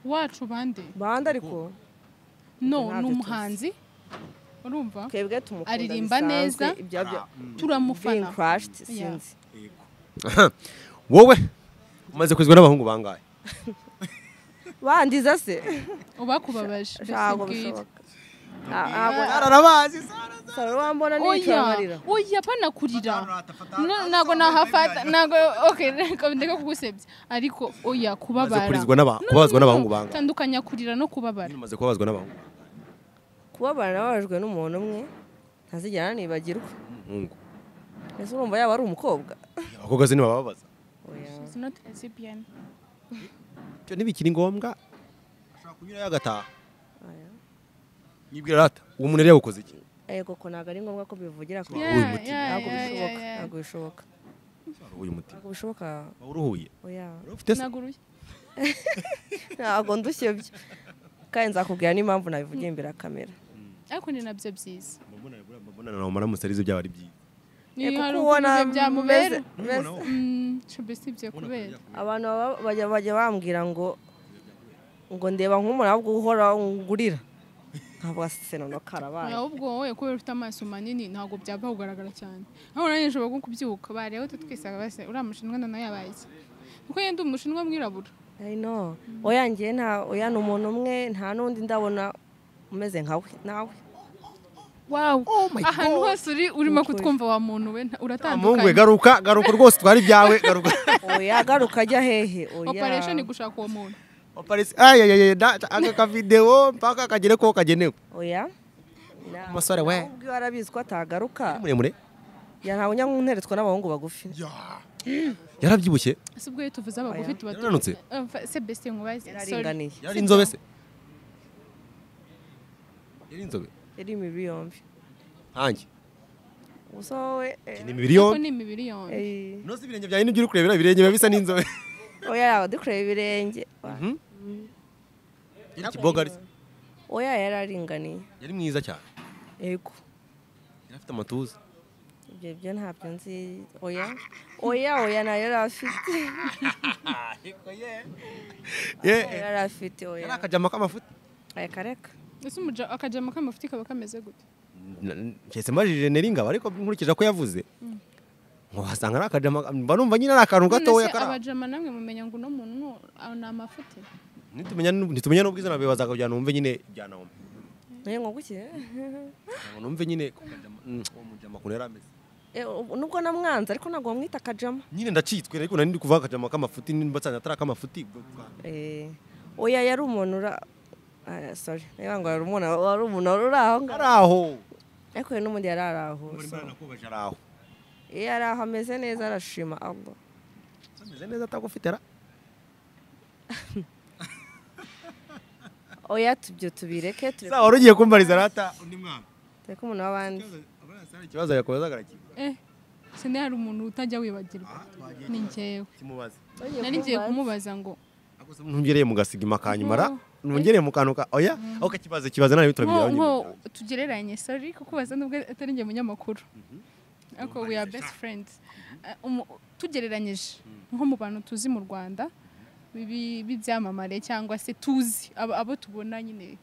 wacu bande banda ariko no Ntabyo ni tuzi. umuhanzi urumva twebwe tumukunda Aririmba bisanzwe, neza. ibya bya being turamufana crushed Yeah. sinzi wowe umaze kwizwa n'abahungu bangahe bandiza se ubakubabaje ntabwo mbese bishoboka Nta- ntabwo arabazi saro wambona oya n'icyamarira oya banakurira No, ntabwo nahafata ntabwo okay reka ndeka kugusebya ariko oya umaze kubabara kurizwa n'aba- kubabazwa n'abahungu bangahe tandukanya kurira no kubabara umaze kubabazwa n'abahungu kubabara nababajwe n'umuntu umwe ntazigera nibagirwa umuhungu ese urumva yaba ari umukobwa abakobwa se ntibababaza Oya. She's not a lesbian. icyo ntibikiri ngombwa ashobora kunyurayo agataha Oya. yibwira rata uwo muntu yari yawukoze iki Eh, koko ntabwo ari ngombwa ko bivugira ku Yeah, bagore. muti. yeah, ntabwo yeah, bishoboka yeah, yeah. ntabwo bishoboka uyu mutima ntabwo bishoboka waba uruhuye oya Wari ufite se Naguruye. ntabwo ndushye byo kandi nzakubwira n'impamvu nabivugiye imbere ya kamera ariko ni nabyo byiza mbona buriya mbona nawe maramutse arizo byaba ari byiza Eh, niyo kuko hari ubona ukuntu byamubera meze- meze- Mm, shobe si ibyo kubera abantu baba- bajya bajya bambwira ngo ngo ndeba nk'umuntu ahubwo uhora ngurira ntabwo asenano karabaye ahubwo wowe kubera ufite amaso manini ntabwo byaba kugaragara cyane aho nanjye nshobora nko kubyuka bareba tutwisanga base uriya mushinwa noneho yabaye iki kuko yenda umushinwa mwirabura I know. oya ngewe nta oya ni umuntu umwe nta n'undi ndabona umeze nkawe nawe wawu ahantu hose uri urimo Ukuri. kutwumva wa muntu we nta- muhungu we uratandukanye garuka garuka rwose twari ibyawe garuka oya garuka ajya hehe operation oya gushaka uwo muntu Oparisi ayayeye aka kavidewo mpaka kagere ko kagenewe oya Umusore we. ubwo arabizi ko atagaruka muremure ya ntabwo njya nkunteretswa n'abahungu bagufi yarabyibushye si ubwo iyo tuvuze abagufi tuba tu- Yarananutse? Eh, fa- se best nkubaze sorry yararinganiye yari inzobe se yari inzobe yari imibiri yombi nkanjye gusa wowe eh, ni imibiri kuko yombi ni imibiri yombi eh, nose ibirenge byawe nibyo uri kurebera ibirenge biba bisa n'inzobe oya yaba dukureba ibirenge yari ikiboga ari se oya yararinganiye yari mwiza cyane yego yari afite amatuza ibyo byo ntabyo nzi oya oya oya nayo yari afite ye Oya, yari afite oya yari akajama k'amafuta reka reka ese umuja- akajama k'amafuti kaba kameze gute nshyitse mbajije neringabo ariko nkurikije ko yavuze ngo wasanga ari akajama mba numva nyine ari akantu gatoya none se kari aho. abajama namwe mumenya ngo uno muntu ni uwo- ni amafuti Nitumenya- nitumenya n'ubwiza nawe bazakujyana wumve nyine jyana wumve nayo ngo guke ngo numve nyine ko kajama- mm, uwo mujama ukuntu yari ameze Eh, ubu- nubwo namwanze ariko ntabwo wamwita kajama nyine ndacyitswe ariko nari ndi kuvuga akajama k'amafuti nimba nsanze atari ak'amafuti ubwo bwa- Eh, oya yari umuntu ura ah, sorry niba ngo yari umuntu wari umuntu wari uri aho ngaho ari aho ariko we n'ubundi yari ari aho so. Muri mbere nakubaje ari aho iyo ari aho ameze neza arashima Allah ameze neza atagufite ra oya tubyo tubireke tureke Za wari ugiye kumbariza rata undi mwana tureke umuntu w'abandi ikibazo yakomeza agaragiye eh sende hari umuntu utajya wibagirwa ni njyewe kimubaze nari ngiye kumubaza ngo ntugereye mugasiga kanyuma ra Mhm. nongereye mukanuka oya aho kibaze kibaze nawe nko turabiranye nko tugereranye sorry kuko ubaza nubwo atari njye munyamakuru ariko we are best friends Eh, umu- tugereranyije nko mu bantu tuzi mu rwanda bibi- b'ibyamamare cyangwa se tuzi abo abo tubona nyine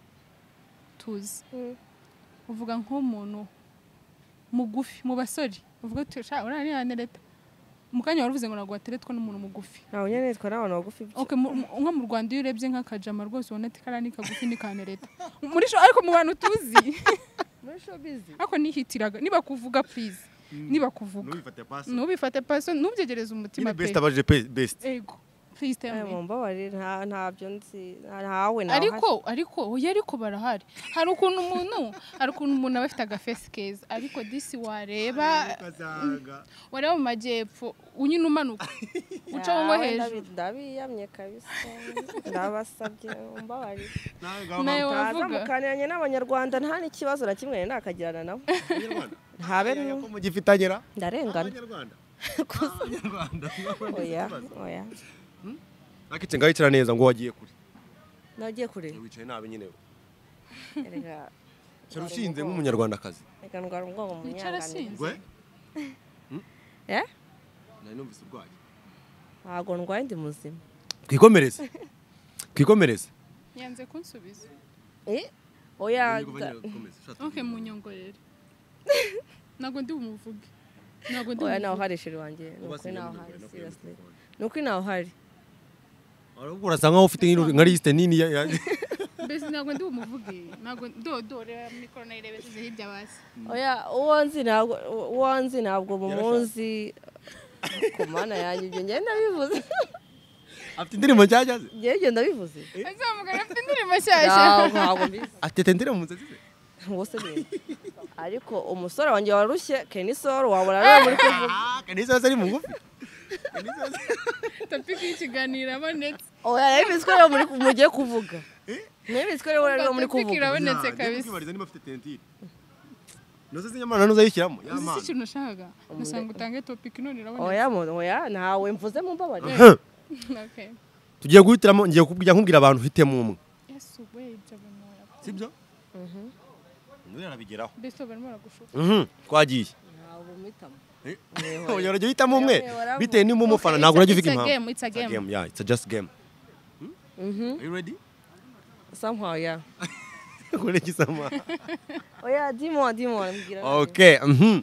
tuzi uvuga nk'umuntu mugufi mu basore uvuga tushaka urana ntiyantereta mu kanya wari uvuze ngo ntabwo wateretwa n'umuntu mugufi ntawe unyene nitwa n'abantu bagufi Okay, mu- mu- nko mu rwanda iyo urebye nk'akajama rwose ubona ati kariya ni kagufi ni kanereta muri sho ariko mu bantu tuzi muri showbiz ariko nihitiraga nibakuvuga please nibakuvuga ntubifatire pasi ntubifate paso ntubyegereze umutima nyine best pe abaje pe- best ego please tell aya me mumbabarire nta ntabyo nzi nta- ntawe nawe ariko ariko oya ariko barahari hari ukuntu umuntu hari ukuntu umuntu aba afite agafesi keza ariko disi wareba wareba mu majyepfo unyine umanuka uca mu ngo hejuru ndabiyamye kabisa ndabasabye mumbabarire nawe wavuga ntazamukaniranye n'abanyarwanda nta n'ikibazo na kimwe nari nakagirana nabo ntabe ko mugifitanye ra ndarengana abanyarwanda oya oya akitse ngayicara neza ngo wagiye kure nagiye kureba wicaye nabi nyine Erega- cyari ushinze nk'umunyarwandakazi reka ndwara ubwonko mu wicara nyanganire sinzi Eh? nari numvise urwaye ntabwo ndwaye ndi muzima twikomereze twikomereze yanze kunsubiza Eh, oya Nubwo da- bagiye gukomeza. ok munyongorere ntabwo ndi bumuvuge ntabwo ndi oya nawe bumuvuge uhari sheri wanjye ni ukuri Ubu asigaye nawe muri uhari Uganda, kuri seriously telefone. ni ukuri nawe uhari Ahubwo urasa nkaho ufite nk'iri- nka lisite nini ya- ya- mbese ntabwo ndi bumuvuge ntabwo dodo reba muri korona irebeseze hirya basi oya uwo nzi ntabwo uwo nzi ntabwo mumunzi ku mana yanjye ibyo njyewe ndabivuze afite indirimbo nshyashya ze njyewe ibyo ndabivuze azamugana afite indirimbo nshyashya ntabwo ntabwo mbizi afite indirimbo mu nzozi ze uwo se ni ariko umusore wanjye warushye kenisoro wabona rero muri kuvuga Ah, kanisa yose ari mugufi Kanisa yose- tapi y'ikiganiro abonetse oya yabizi ko rero muri mugiye kuvuga mwabizi ko rero rero muri tapi kuvuga irabonetse Ya, njye kabisa kukwibariza niba afite tentire nose zinyamana ntuzayishyiramo ya uzi mana. ikintu nashakaga ngasanga utange topiki none irabonetse oya mu- oya ntawe mvuze mu mbabarire Huh. okay tugiye guhitiramo ngiye kubwira nkubwira abantu hitemo umwe yesu we ibyo barimo barakora sibyo nuyu arabigeraho mbese barimo baragushuka Mhm, twagiye ntabwo mpitamo Oya, urajya uhitamo umwe Oya, oya, bitewe niba umufana ntabwo urajya uvuga impamvu game it's a It's a game game, yeah, it's a just game. Are you ready? somehow ya Ule kisama. oya dimon dimon mbwira Okay, mhm.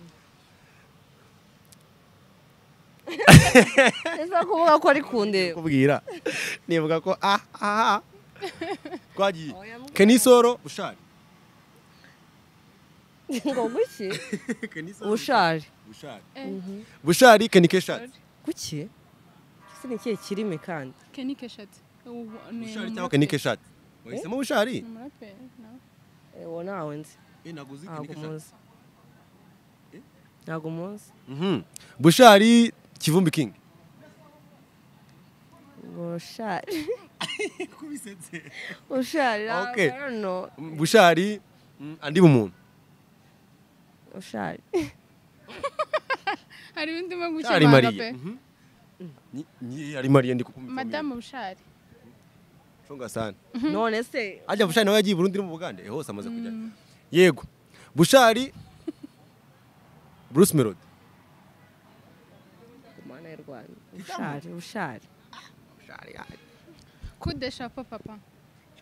ese kuvuga ko ari kundeba kubwira nibuka ko ah ah ah. twagiye Oya, mubwira. kenisoro bushari ngo guki Kenisoro, ubushari bushari Eh, bushari kenikeshati guki ese ni ikihe kirimi kandi kenny keshat ubu ni bushari cyangwa umuraperi kenikeshati wahisemo bushari Ni umuraperi no? Eh, uwo ntawe nzi Eh, naguze ntabwo kenikeshati muzi ntabwo muzi mhm bushari kivumbi king ubushari ushari Okay. rero bushari mm, andi bumuntu ushari hari ibindi ndimo ari gukemanga pe mariya Mhm. Ni- ni ari mariya ndi kukumva madamu bushari Shonga sana none se ajya bushari nawe yagiye i burundi no mu bugande Eh, hose amaze kujya yego bushari bruce melody ku mana y'u rwanda ushari ushari bushari ah, kudesha papa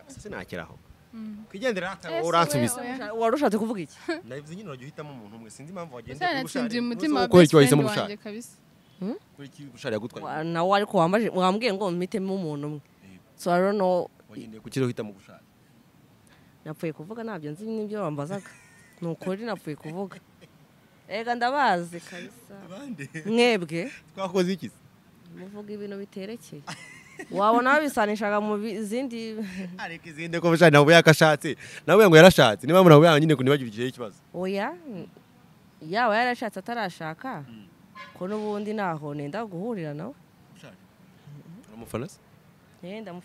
sinakiraho Mm. kwigendera hata Ese uransubiza wewe- Ushari- wari ushatse kuvuga iki navuze nyine urajya uhitamo umuntu umwe sinzi impamvu wagendeye Umusore natsindiye umutima wa ukora best icyo wahisemo friend bushari wanjye kabisa kuri iki bushari yagutwaye Wa- nawe ariko wambaje wambwiye ngo mpitemo umuntu umwe so i don't know wagendeye ku kiriho uhitamo bushari napfuye kuvuga ntabyo nzi n'ibyo wambazaga ni ukuri napfuye kuvuga rega ndabazi kabisa mwebwe twakoze iki se? muvuga ibintu biterekeye wabona babisanishaga mu bi- zindi areka izinde ko bushari ntabwo yakashatse nawe ngo yarashatse niba mpamvu ntabwo yanyine kunibagiriye ikibazo oya yaba yarashatse atarashaka ko n'ubundi ntaho nenda guhurira nawe bushari uri umufana se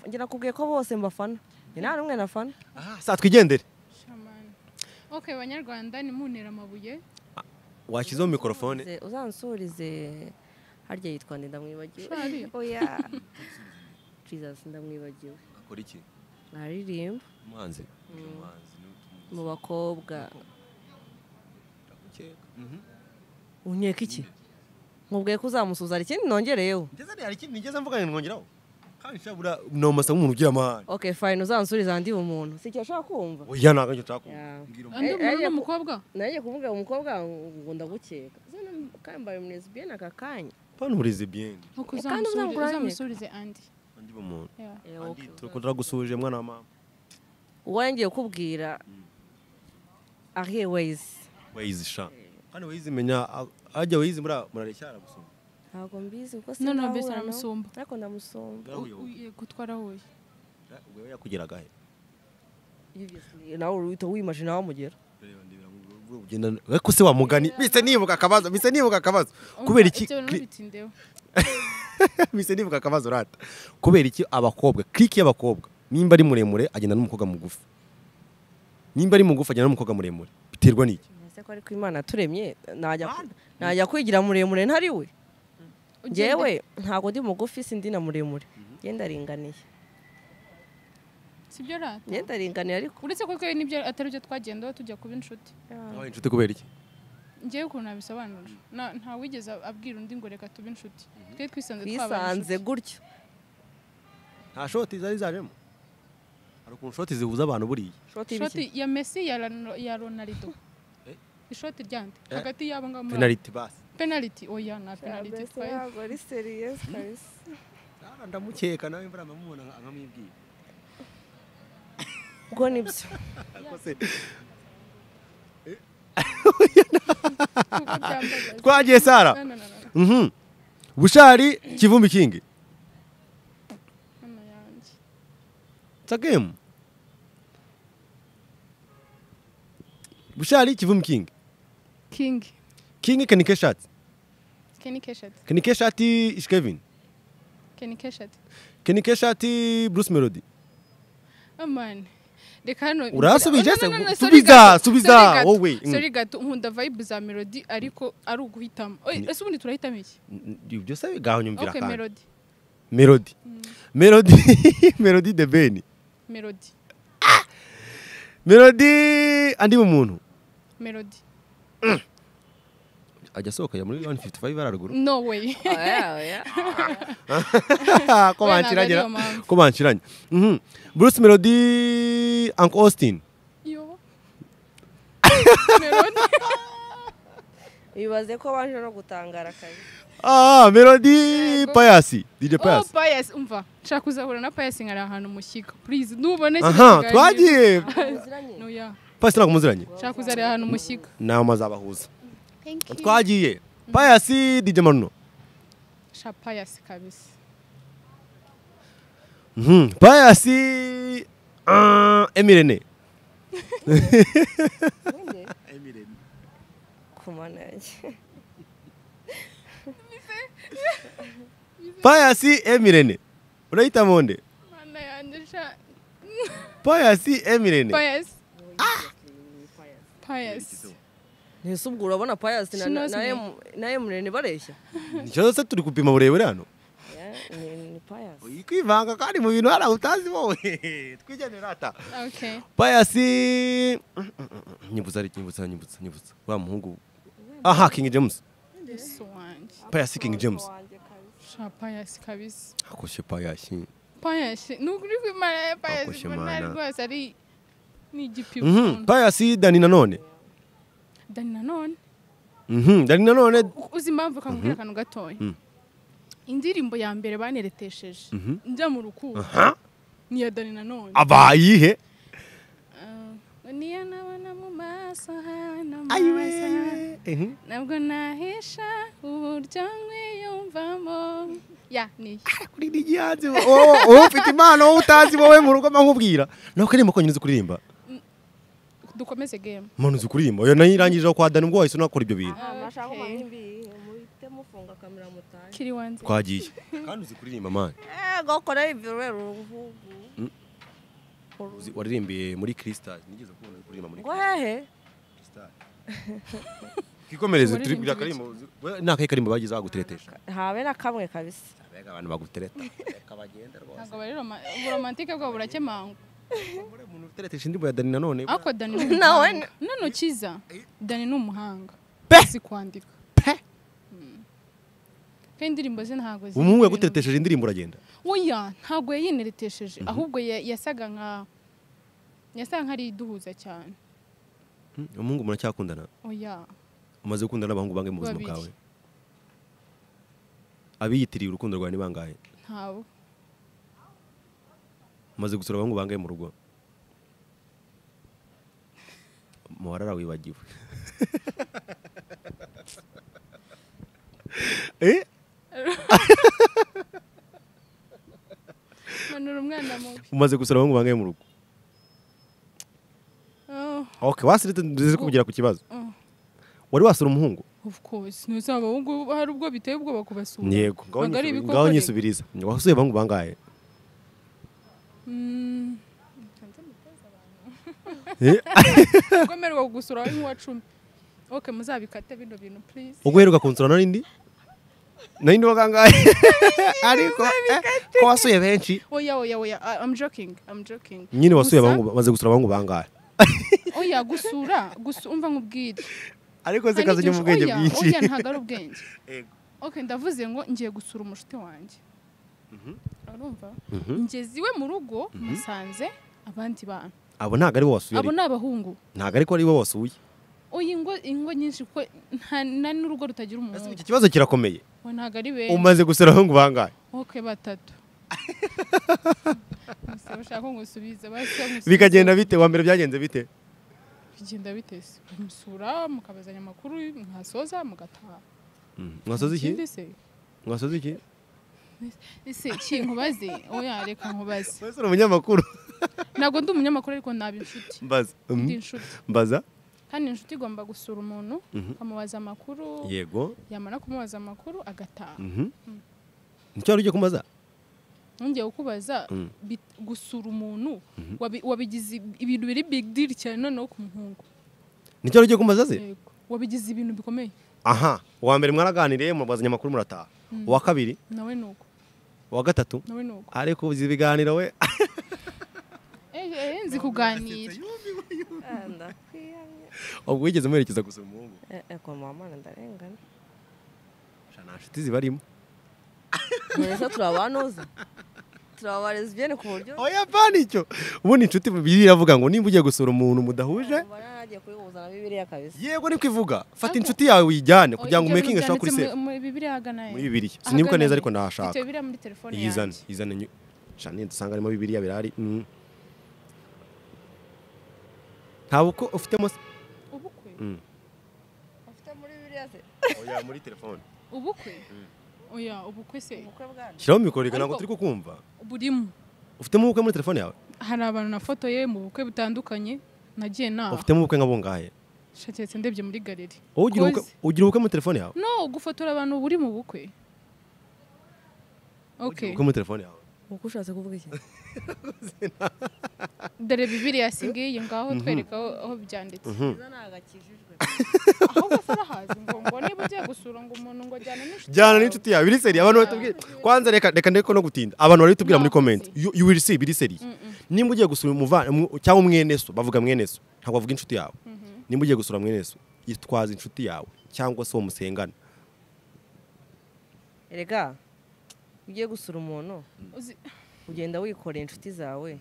ngira kubwiye ko bose mbafana njye nta n'umwe nafana saa twigendere Shaman. Okay, banyarwanda nimunera amabuye washyizeho mikorofone Uze- uzansurize harya yitwa nde ndamwibagiwe Shari. oya jesus ndamwibagiwe akora iki aririmba umuhanzi mu bakobwa unyeka iki nkubwiye ko uzamusuza hari ikindi nongereyeho nigeze mvugana mwongeraho kandi shabura ni umasa nk'umuntu ugira amahane okay fine uzansuriza andi umuntu si icyo ashaka kumva oya ntabwo nicyo nshaka kuvuga. Yeah. Mbwira umuntu. andi Eh, muntu eh, n'umukobwa nanjye kuvuga umukobwa ngo ndagukeka Zana kambaye umunezibiyene aka kanya Pana urizi bien nuko Eh, kandi uzamusurize- uzamuguranye. uzamusurize andi andi bumuntu Eh, Yeah. andi okay. turagusuhuje mwana wa mama uwo ngiye kukubwira ariye weyizi wayizi sha kandi wayizi menya ajya wayizi muri murareshya aragusoma ntabwo mbizi kuko No, no, sindahura mbese nawe. aramusumba. ariko ndamusumba U- u- yego, twarahuye wewe yakugeraga he Obviously, nawe uhita wimaje nawe amugera ugenda ariko se wamugani bise nibuka akabazo bise nibuka akabazo kubera iki Ibyo bintu bitindeho. bise nibuka akabazo rata kubera iki abakobwa clique y'abakobwa nimba ari muremure agenda n'umukobwa mugufi nimba ari mugufi agenda n'umukobwa muremure biterwa n'iki ese ko ariko imana yaturemye najya ku- najya kwigira muremure ntari we Ugende. ngewe ntabwo ndi mugufi sindi na muremure ngenda aringaniye sibyo rata ngenda aringaniye ariko uretse ko twe nibyo atari byo twagendaho tujya kuba inshuti wabaye inshuti kubera iki ngewe ukuntu nabisobanura Na- nta wigeze abwira undi ngo reka tube inshuti twe twisanze twabaye twisanze inshuti gutyo nta shoti zari zajemo hari ukuntu shoti zihuza abantu buriya shoti ishoti y'ibiki ya messi ya Ran- ya ronaldo Eh? ishoti ryande Eh? hagati y'abo ngabo muri- penaliti basi penaliti oya nta penaliti twaye ari seriyesi kabisa Rara ndamukeka nawe imvura ndamubona nkamwibwira ubwo nibyo kuko byambabaza. twagiye sara No, no, no, no, Mhm. bushari kivumbi kingi hano yanjye. it's a game bushari kivumbi kingi king kingi kenike shati kenny keshat kenike shati ishkevin kenny keshat kenike shati bruce melody amani reka hano Urasubije No, se? no, no, no, Subiza, sorry gato, subiza, sorry gato, wowe. Mm. sorry gato nkunda vibe za melody ariko ari uguhitamo Oye, ese ubundi turahitamo iki byose gaho nyumvira okay kandi melody melody melody melody the ben melody melody andi mu muntu melody ajya asohoka ajya muri 155 araruguru no way oya oya ko We ntabwo banciranye ariyo mpamvu. ko banciranye Mhm. bruce melody uncle austin yo melody bibaze ko baje no gutangara kabisa Ah, Melody Payasi. DJ oh Payasi. bias umva nshaka kuzahura na bias nkari ahantu mushyika please nubona iki Aha, kiganiro. twagiye. muziranye no ya Payasi ntabwo muziranye. nshaka kuzahura ahantu mushyika Nawe mazabahuza. thank Twagiye. Payasi DJ Maruno. sha bias kabisa Mhm. Payasi ah, Emirene. ku mana yanjye Payasi Emirene. Urayita monde. mana yanjye sha Payasi Emirene. bias bias ntese ubwo urabona payasi na- She knows na me. Em- na emureni bareshya Nicyo se turi gupima burebure hano. Yeah, ni ni payasi Kwivanga kandi mu bintu hari utazi wowe. Twigenera ata. okay Payasi nyibutsa ari nyibutsa nyibutsa nyibutsa. Wa muhungu. Aha King James. this wanjye Payasi King James. sha bias kabisa Akoshe Payasi. bias nukuri kwimara ya bias Akoze mbona Imana. rwose ari ni igipimo Mhm. Payasi Dani Nanone. dani nanone Mhm, Dani Nanone uzi impamvu kamubwira akantu gatoya Mm. indirimbo ya mbere baneretesheje Mhm. njya mu rukundo ni iya dani nanone abayihe. Ah, niyo nabona mu maso Ayiwe. hanamaza Mhm. nabwo nahisha uburyo mwiyumvamo ya niyo Kuririmba igihanzi. Wowe wowe ufite impano wowe utazi wowe mu rugo nkubwira. Nawe karirimba ko nyine uzi kuririmba. dukomeze game Muntu uzi kuririmba. Oya nayo irangije kwa Dani ubwo wahise unakora ibyo bintu. aha mashaka Okay. mwanimbi muhite mufunga kamera mutaye kiri wanze Twagiye. Kandi uzi kuririmba man. eh gokora ibyo rero uvugu Apollo Uzi- waririmbiye muri kristal nigeze kubona uri kuririmba muri ngo hehe kristal kwikomereze turi Waririmbye kugira karimbo ni akahe karimbo bagize baguteretesha habe na kamwe kabisa abega abantu bagutereta reka bagende rwose ntabwo bari roma- uburomantike bwabo burakemangwa Uriya muntu uteretesha indirimbo ya Dani nanone ariko dani ni Nawe umuhanga none ukiza dani ni umuhanga si kwandika Pe! Mm. kandi indirimbo ze ntabwo ziri umuhungu ibintu- yaguteretesheje indirimbo uragenda oya ntabwo yayineretesheje ahubwo ya- yasaga nka yasaga nk'ari iduhuza cyane Hmm, umuhungu muracyakundana oya umaze gukundana n'abahungu bangahe mu buzima Babiri. bwawe abiyitiriye urukundo rwawe ni bangahe ntawe umaze gusura abahungu bangahe mu rugo muharara wibagiwe eh manura umwana mubi umaze gusura abahungu bangahe mu rugo Oh, okay wasirite nzize kugera ku kibazo oh, wari wasura umuhungu of course ntuzaba ahubwo hari ubwo biteye ubwoba kubasura yego Ntabwo ari ngaho- ibikoko ngaho rero. nyisubiriza wasuye abahungu bangahe Mm. Eh? ubwo mperwa gusura wowe nk'uwa cumi ok muzabikate bino bintu please ubwo uheruka kunsura narindi narindi wagangaye ariko eh, ko wasuye benshi oya oya oya I- I'm joking I'm joking nyine wasuye Gusa- abahungu maze gusura abahungu bangahe oya gusura gusu umva nk'ubwire ariko Hari zikaza igihe mu bwenge oya, bwinshi oya ntabwo ari ubwenge Yego. ok ndavuze ngo ngiye gusura umushuti wanjye urumva ngeze iwe mu rugo musanze abandi bantu abo ntabwo ari bo wasuye abo ni abahungu ntabwo ariko ari bo wasuye oya ingo ingo nyinshi kuko nta- nta n'urugo rutagira Ese iki umuhungu kibazo kirakomeye Oya, ntabwo ari benshi umaze gusura abahungu bangahe ok batatu Gusa bashaka ngusubiza bikagenda bite wa mbere byagenze bite bigenda bitese musura mukabazanya amakuru mwasoza mugataha mwasoze iki Ikindi se mwasoze iki ese ki nkubaze oya reka nkubaze wese uri umunyamakuru ntabwo ndi umunyamakuru ariko naba inshuti mbaza Mhm. ndi inshuti mbaza kandi inshuti igomba gusura umuntu ukamubaza amakuru yego yamara kumubaza amakuru agataha Mhm. nicyo wari ugiye kumaza nongeye kukubaza Mm. bit- gusura umuntu wabi- wabigize ibintu biri big deal cyane noneho ku muhungu nicyo wari ugiye kumaza ze yego wabigize ibintu bikomeye aha uwa mbere mwaraganiriye mubazanya amakuru murataha uwa kabiri nawe ni uko uwa gatatu nawe ni uko ariko uzi ibiganiro we Eh, eh, nzi kuganira ndakwiyamye ubwo wigeze muherekeza gusura umuhungu kwa mama ndarengana Sha, nta nshuti zibarimo nturese turabanoza turabara lesbiyene ku buryo oya bana icyo ubundi inshuti iravuga ngo nimba ugiye gusura umuntu mudahuje mbona nagiye kubihuza na bibiriya kabisa yego niko ivuga fata inshuti yawe uyijyane kugira ngo Oya, ibyo umekinge bintu ashaka kuri byanditse sefu mu- muri bibiliya hagana he? muri bibiriya Ahagana sinibuka neza he. ariko Mfite ndahashaka bibiliya muri telefone yizane yanjye yizane nyu- Sha, niyo dusanga harimo bibiriya birahari Mm. nta buko ufitemo se ubukwe Mm. ufite muri bibiriya se oya muri telefone ubukwe oya ubukwe se ubukwe bwanjye shyiraho mikoro reka ntabwo Ariko- turi kukumva burimo ufitemo ubukwe muri telefone yawe hari abantu nafotoye mu bukwe butandukanye nagiye naha ufitemo ubukwe nka bungahe shaketse ndebye muri galeri wowe ugira ubukwe- Koze. ugira ubukwe muri telefone yawe no gufotora abantu buri mu bukwe ok Ugira ubukwe muri telefone yawe ubukwe ushatse kuvuga iki dore bibiliya singiye ngaho twereka aho- aho byanditse izo ni agakijijwe ahubwo sarahazi ngo ngo niba ugiye gusura ngo umuntu ngo ajyane n'inshuti jyana yawe. n'inshuti yawe biri seri abantu batubwira kwanza reka reka ndeko no gutinda abantu barabitubwira muri Ntabwo comment si. you, you will see biri seri nimba ugiye gusura umuva umu- cyangwa mwene so bavuga mwene so ntabwo bavuga inshuti yawe nimba ugiye gusura mwene so yitwaza inshuti yawe cyangwa se uwo musengana erega ugiye gusura umuntu Uzi- ugenda wikoreye inshuti zawe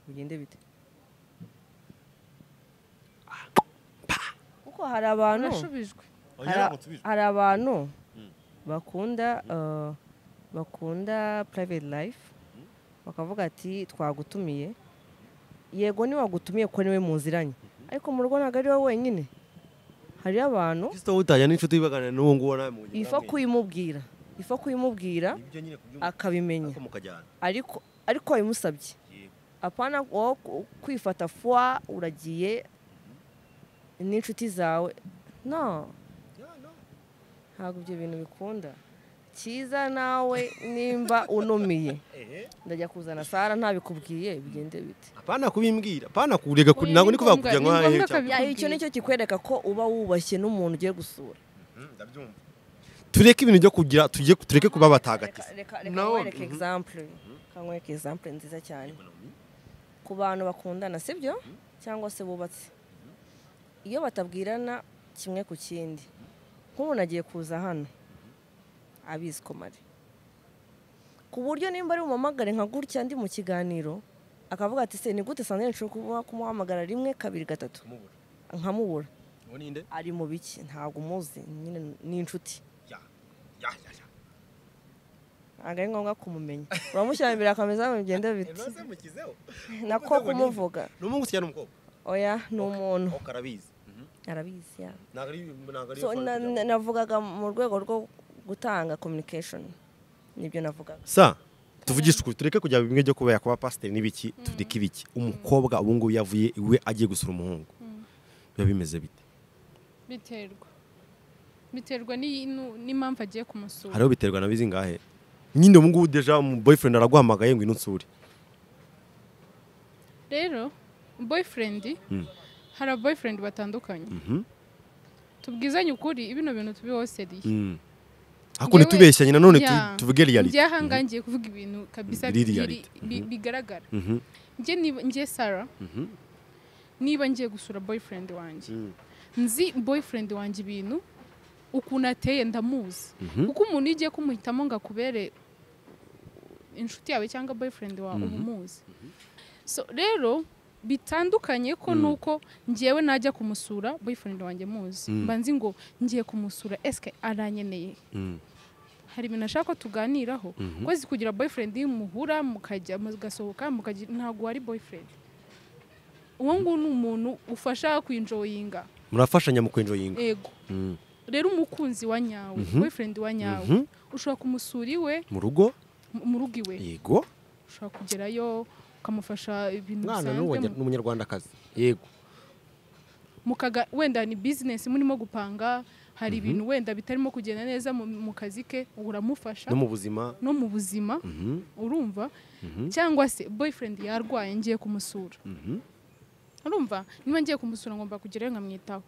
ugende bite kuko hari abantu urashubijwe hari- hari abantu bakunda uh, bakunda private life bakavuga ati twagutumiye yego niwagutumiye ko niwe muziranye ariko mu rugo ntabwo ari wowe wenyine hariyo abantu kristo utajya n'inshuti baganira n'uwo nguwo nawe mu ifa kuyimubwira ifa kuyimubwira ibyo nyine kubyumva akabimenya ko mukajyana ariko ariko wabimusabye Yego. apana wowe ku- kwifata fwa uragiye n'inshuti zawe no ntabwo ibyo bintu bikunda cyiza nawe nimba unumiye ndajya kuzana sara ntabikubwiye bigende bite apana kubimbwira apana kurega Oya, ntabwo ni ni kuvuga ngombwa- kujya ni nko hahe ngombwa cyangwa- Ya, icyo ni cyo kikwereka ko uba wubashye n'umuntu ugiye gusura tureke ibintu byo kugira tujye tureke kuba reka abatagatifu reka Naomi, nkwereke mhm. example nkwereke example nziza cyane ku bantu bakundana sibyo cyangwa se bubatse iyo batabwirana kimwe ku kindi nk'umuntu agiye kuza hano abizi komare ku buryo nimba ari bumamagare nka gutya ndi mu kiganiro akavuga ati se ni gute sandrine nshobora kuba- kumuhamagara rimwe kabiri gatatu nkamubura Uwo ni nde? ari mu biki ntabwo umuzi nyine ni inshuti Ya, ya, ya, ya. ntabwo ari ngombwa kumumenya uramushyira imbere akameza bigenda biti Ese mukizeho. nako kumuvuga ni umuhungu cyangwa ni umukobwa oya ni umuntu Ok, arabizi arabizi ya ntabwo ari ntabwo ari so na- na- navugaga mu rwego rwo gutanga communication nibyo navugaga sa tuvugishe ukuri tureke kujya bimwe byo kuba yakuba pasiteri n'ibiki tureke ibiki umukobwa ubu ngubu yavuye iwe agiye gusura umuhungu biba bimeze bite biterwa biterwa n'i- nu- n'impamvu agiye kumusura hariho biterwa na bizi ngahe nyine ubu ngubu deja umu boyfriend araguhamagaye ngo inunsure rero boyfriend hari boyfriend batandukanye Mhm. tubwizanye ukuri bino bintu tubihoseriye Mm. ariko ntitubeshyanye nanone tu- Yeah. tuvuge reality njye ahangangiye kuvuga ibintu kabisa Biri biri- reality. bi- bigaragara Mhm. njye niba- njye sara Mhm. niba ngiye gusura boyfriend wanjye Mm. nzi boyfriend wanjye ibintu ukuntu ateye ndamuzi kuko umuntu iyo ugiye kumuhitamo ngo akubere inshuti yawe cyangwa boyfriend wawe uba umuzi so rero bitandukanye ko nuko ngewe najya kumusura boyfriend wanjye muzi mba nzi ngo ngiye kumusura esike aranyeneye Mm. hari ibintu ashaka ko tuganiraho ko azi kugira boyfriend muhura mukajya mugasohoka mukajya ntabwo wari boyfriend uwo nguwo ni umuntu ufasha kwinjoyinga murafashanya mu kwenjoyinga ego Mm. rero umukunzi wa nyawe boyfriend wa nyawe Mhm. ushobora kumusura iwe mu rugo mu- mu rugo iwe yego ushobora kugerayo ukamufasha ibintu mwana bisanzwe mu- n'umunyarwandakazi yego mukaga wenda ni bizinesi murimo gupanga hari ibintu wenda bitarimo kugenda neza mu- mu kazi ke uramufasha no mu buzima no mu buzima Mhm. urumva cyangwa se boyfriend yarwaye ngiye kumusura urumva niba ngiye kumusura ngomba kugerayo nkamwitaho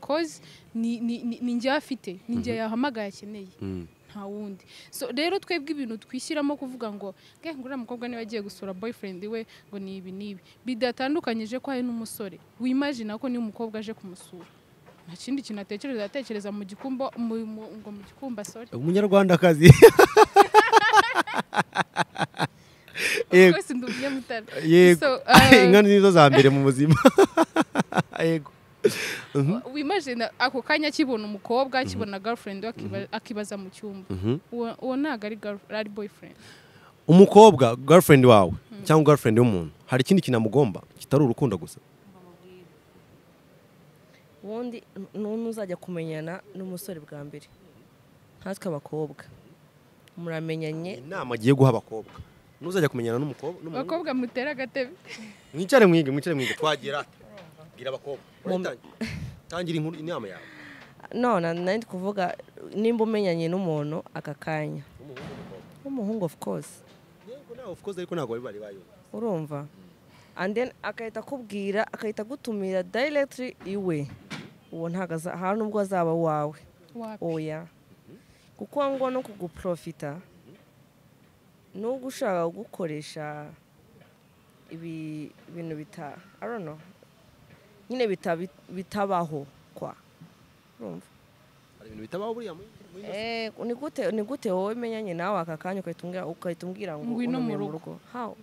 kozi ni ni- ni- ni njye afite ni njye yahamagaye akeneye Mm. nta wundi so rero twebwe ibintu twishyiramo kuvuga ngo nge ngo uriya mukobwa niba agiye gusura boyfriend we ngo ni ibi n'ibi bidatandukanyije ko hari n'umusore wimajina ko niba umukobwa aje kumusura nta kindi kintu atekereza atekereza mu gikumba mu- mu- ngo mu gikumba sorry umunyarwandakazi Of yego course ndugiye mutara yego So, uh, inka nizo za mbere mu buzima yego wimajina ako kanya akibona umukobwa akibona girlfriend we akiba- akibaza mu cyumba uwo uwo ntabwo ari girl- ari boyfriend umukobwa girlfriend wawe cyangwa girlfriend y'umuntu hari ikindi kintu amugomba kitari urukundo gusa ubundi ntuzajya kumenyana n'umusore bwa mbere nkatwe abakobwa muramenyanye inama agiye guha abakobwa ntuzajya kumenyana n'umukobwa n'umuhungu. abakobwa mutera agatebe mwicare mwige mwicare mwige twagera bwira abakobwa Mu- Urayitangira. tangira inkuru inama yawe no na- nari ndi kuvuga nimba umenyanye n'umuntu aka kanya Umuhungu, umukobwa. w'umuhungu of course Yego, nawe, of course, ariko ntabwo bari bari bayobewe. urumva and then agahita akubwira agahita agutumira directly iwe uwo ntabwo aza- hari n'ubwo azaba wawe wapi oya kuko ngo no kuguprofita n'ubwo ushaka gukoresha ibi bintu bita I don't know, nyine bita- bitabaho kwa urumva hari ibintu bitabaho buriya muri- muri- Eh, ni gute ni gute wowe menyanye nawe aka kanya ukahita umbwira- ukahita umbwira ngo Ngwino mu unumiye mu rugo. rugo How?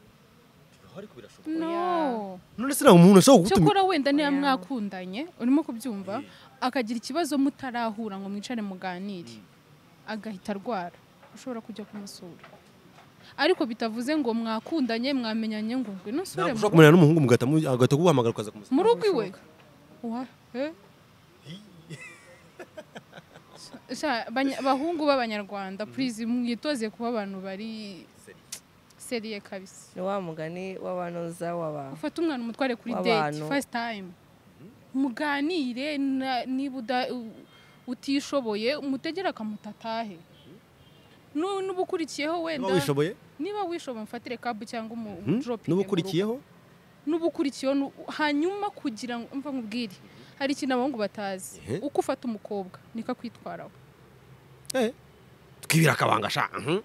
ariko birashoboka no none se ntabwo umuntu ashobora kugutumira cyokora wenda niba Oya. mwakundanye urimo kubyumva akagira ikibazo mutarahura ngo mwicare muganire agahita arwara ushobora kujya kumusura ariko bitavuze ngo mwakundanye mwamenyanye ngo ngwino usure ntabwo mu ushobora kumenyana n'umuhungu mugahita mu- agahita akuguhamagara ukaza kumusanga mu rugo iwe Wa- eh? Sha- banya- abahungu b'abanyarwanda please mwitoze kuba abantu bari seriye kabisa ni wa mugani w'abanoza w'aba ufate umwana umutware kuri date W'abantu. first time muganire na- niba uda- u- utishoboye umutegere akamuta atahe Nu- n'uba ukurikiyeho wenda niba wishoboye niba wishoboye mfatire kabu cyangwa umu Mhm. dropinge mu n'uba rugo. ukurikiyeho n'uba ukurikiyeho nu- hanyuma kugira ngo mva nkubwire hari ikintu abahungu batazi Ehe. uko ufata umukobwa niko akwitwaraho Eh, twibira akabanga sha mhm.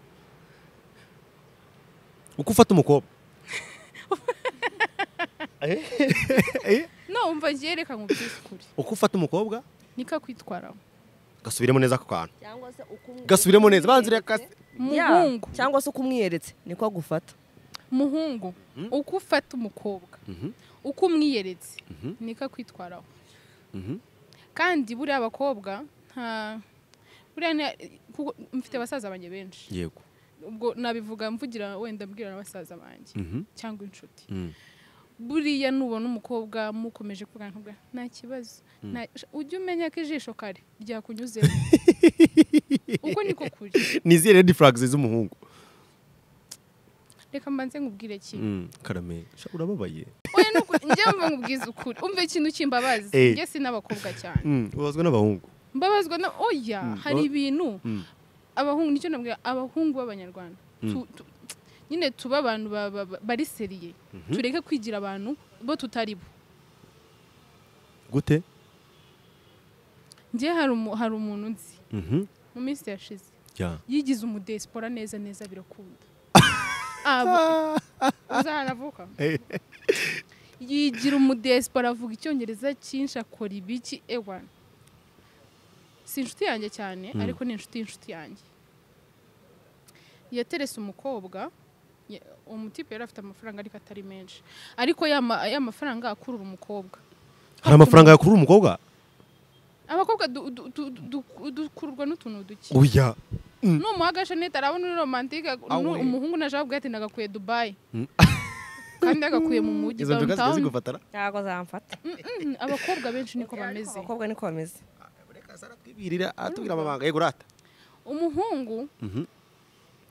uko ufata umukobwa Eh, eh, no umva njye reka nkubwire ukuri uko ufata umukobwa niko akwitwaraho gasubiremo neza ako kantu cyangwa se uko umwe- gasubiremo neza banza ureka Yeah, umuhungu cyangwa se uko umwiyeretse niko agufata umuhungu uko ufata umukobwa Mhm. uko umwiyeretse niko akwitwaraho Mhm. kandi buriya abakobwa nta buriya nta- kuko mfite abasaza banjye benshi yego ubwo nabivuga mvugira wenda mbwira na basaza banjye Mhm. cyangwa inshuti Mm. buriya nubona umukobwa mukomeje kuvugana ntuvuga nta kibazo nta- ujye umenya ko ijisho kare ryakunyuzemo uko niko kuri ni izihe red flags z'umuhungu reka mbanze nkubwire kimwe Mm, karame sha urababaye oya nuko njyewe mba nkubwiza ukuri umva ikintu kimbabaza Eh. njye si n'abakobwa cyane Mm, ubazwa n'abahungu mbabazwa na oya hari ibintu Mm. abahungu nicyo nabwira abahungu b'abanyarwanda Tu- tu- nyine tuba abantu ba- ba- ba- bari seriye tureke kwigira abantu bo tutari bo gute njye hari umu- hari umuntu nzi Mhm. mu minsi yashize Ya. yigize umudesipora neza neza birakunda Aba- uzi ahantu avuka yigira umudesipora avuga icyongereza cyinshi akora ibiki ewa si inshuti yanjye cyane ariko ni inshuti y'inshuti yanjye yaterese umukobwa ya- umutipe yari afite amafaranga ariko atari menshi ariko ya ma- ya mafaranga akurura umukobwa hari amafaranga yakurura umukobwa abakobwa du- du- du- du- dukururwa n'utuntu duke oya numuha agashanete arabona uri romantike nu- Awe. umuhungu naje abwira ati ndagakwiye dubayi kandi agakuye mu mujyi izo nzoga zijya downtown zigufatana ntabwo zamfata Mm, abakobwa benshi niko bameze abakobwa niko bameze reka sara twibirira atubwira amabanga yego rata umuhungu Mhm.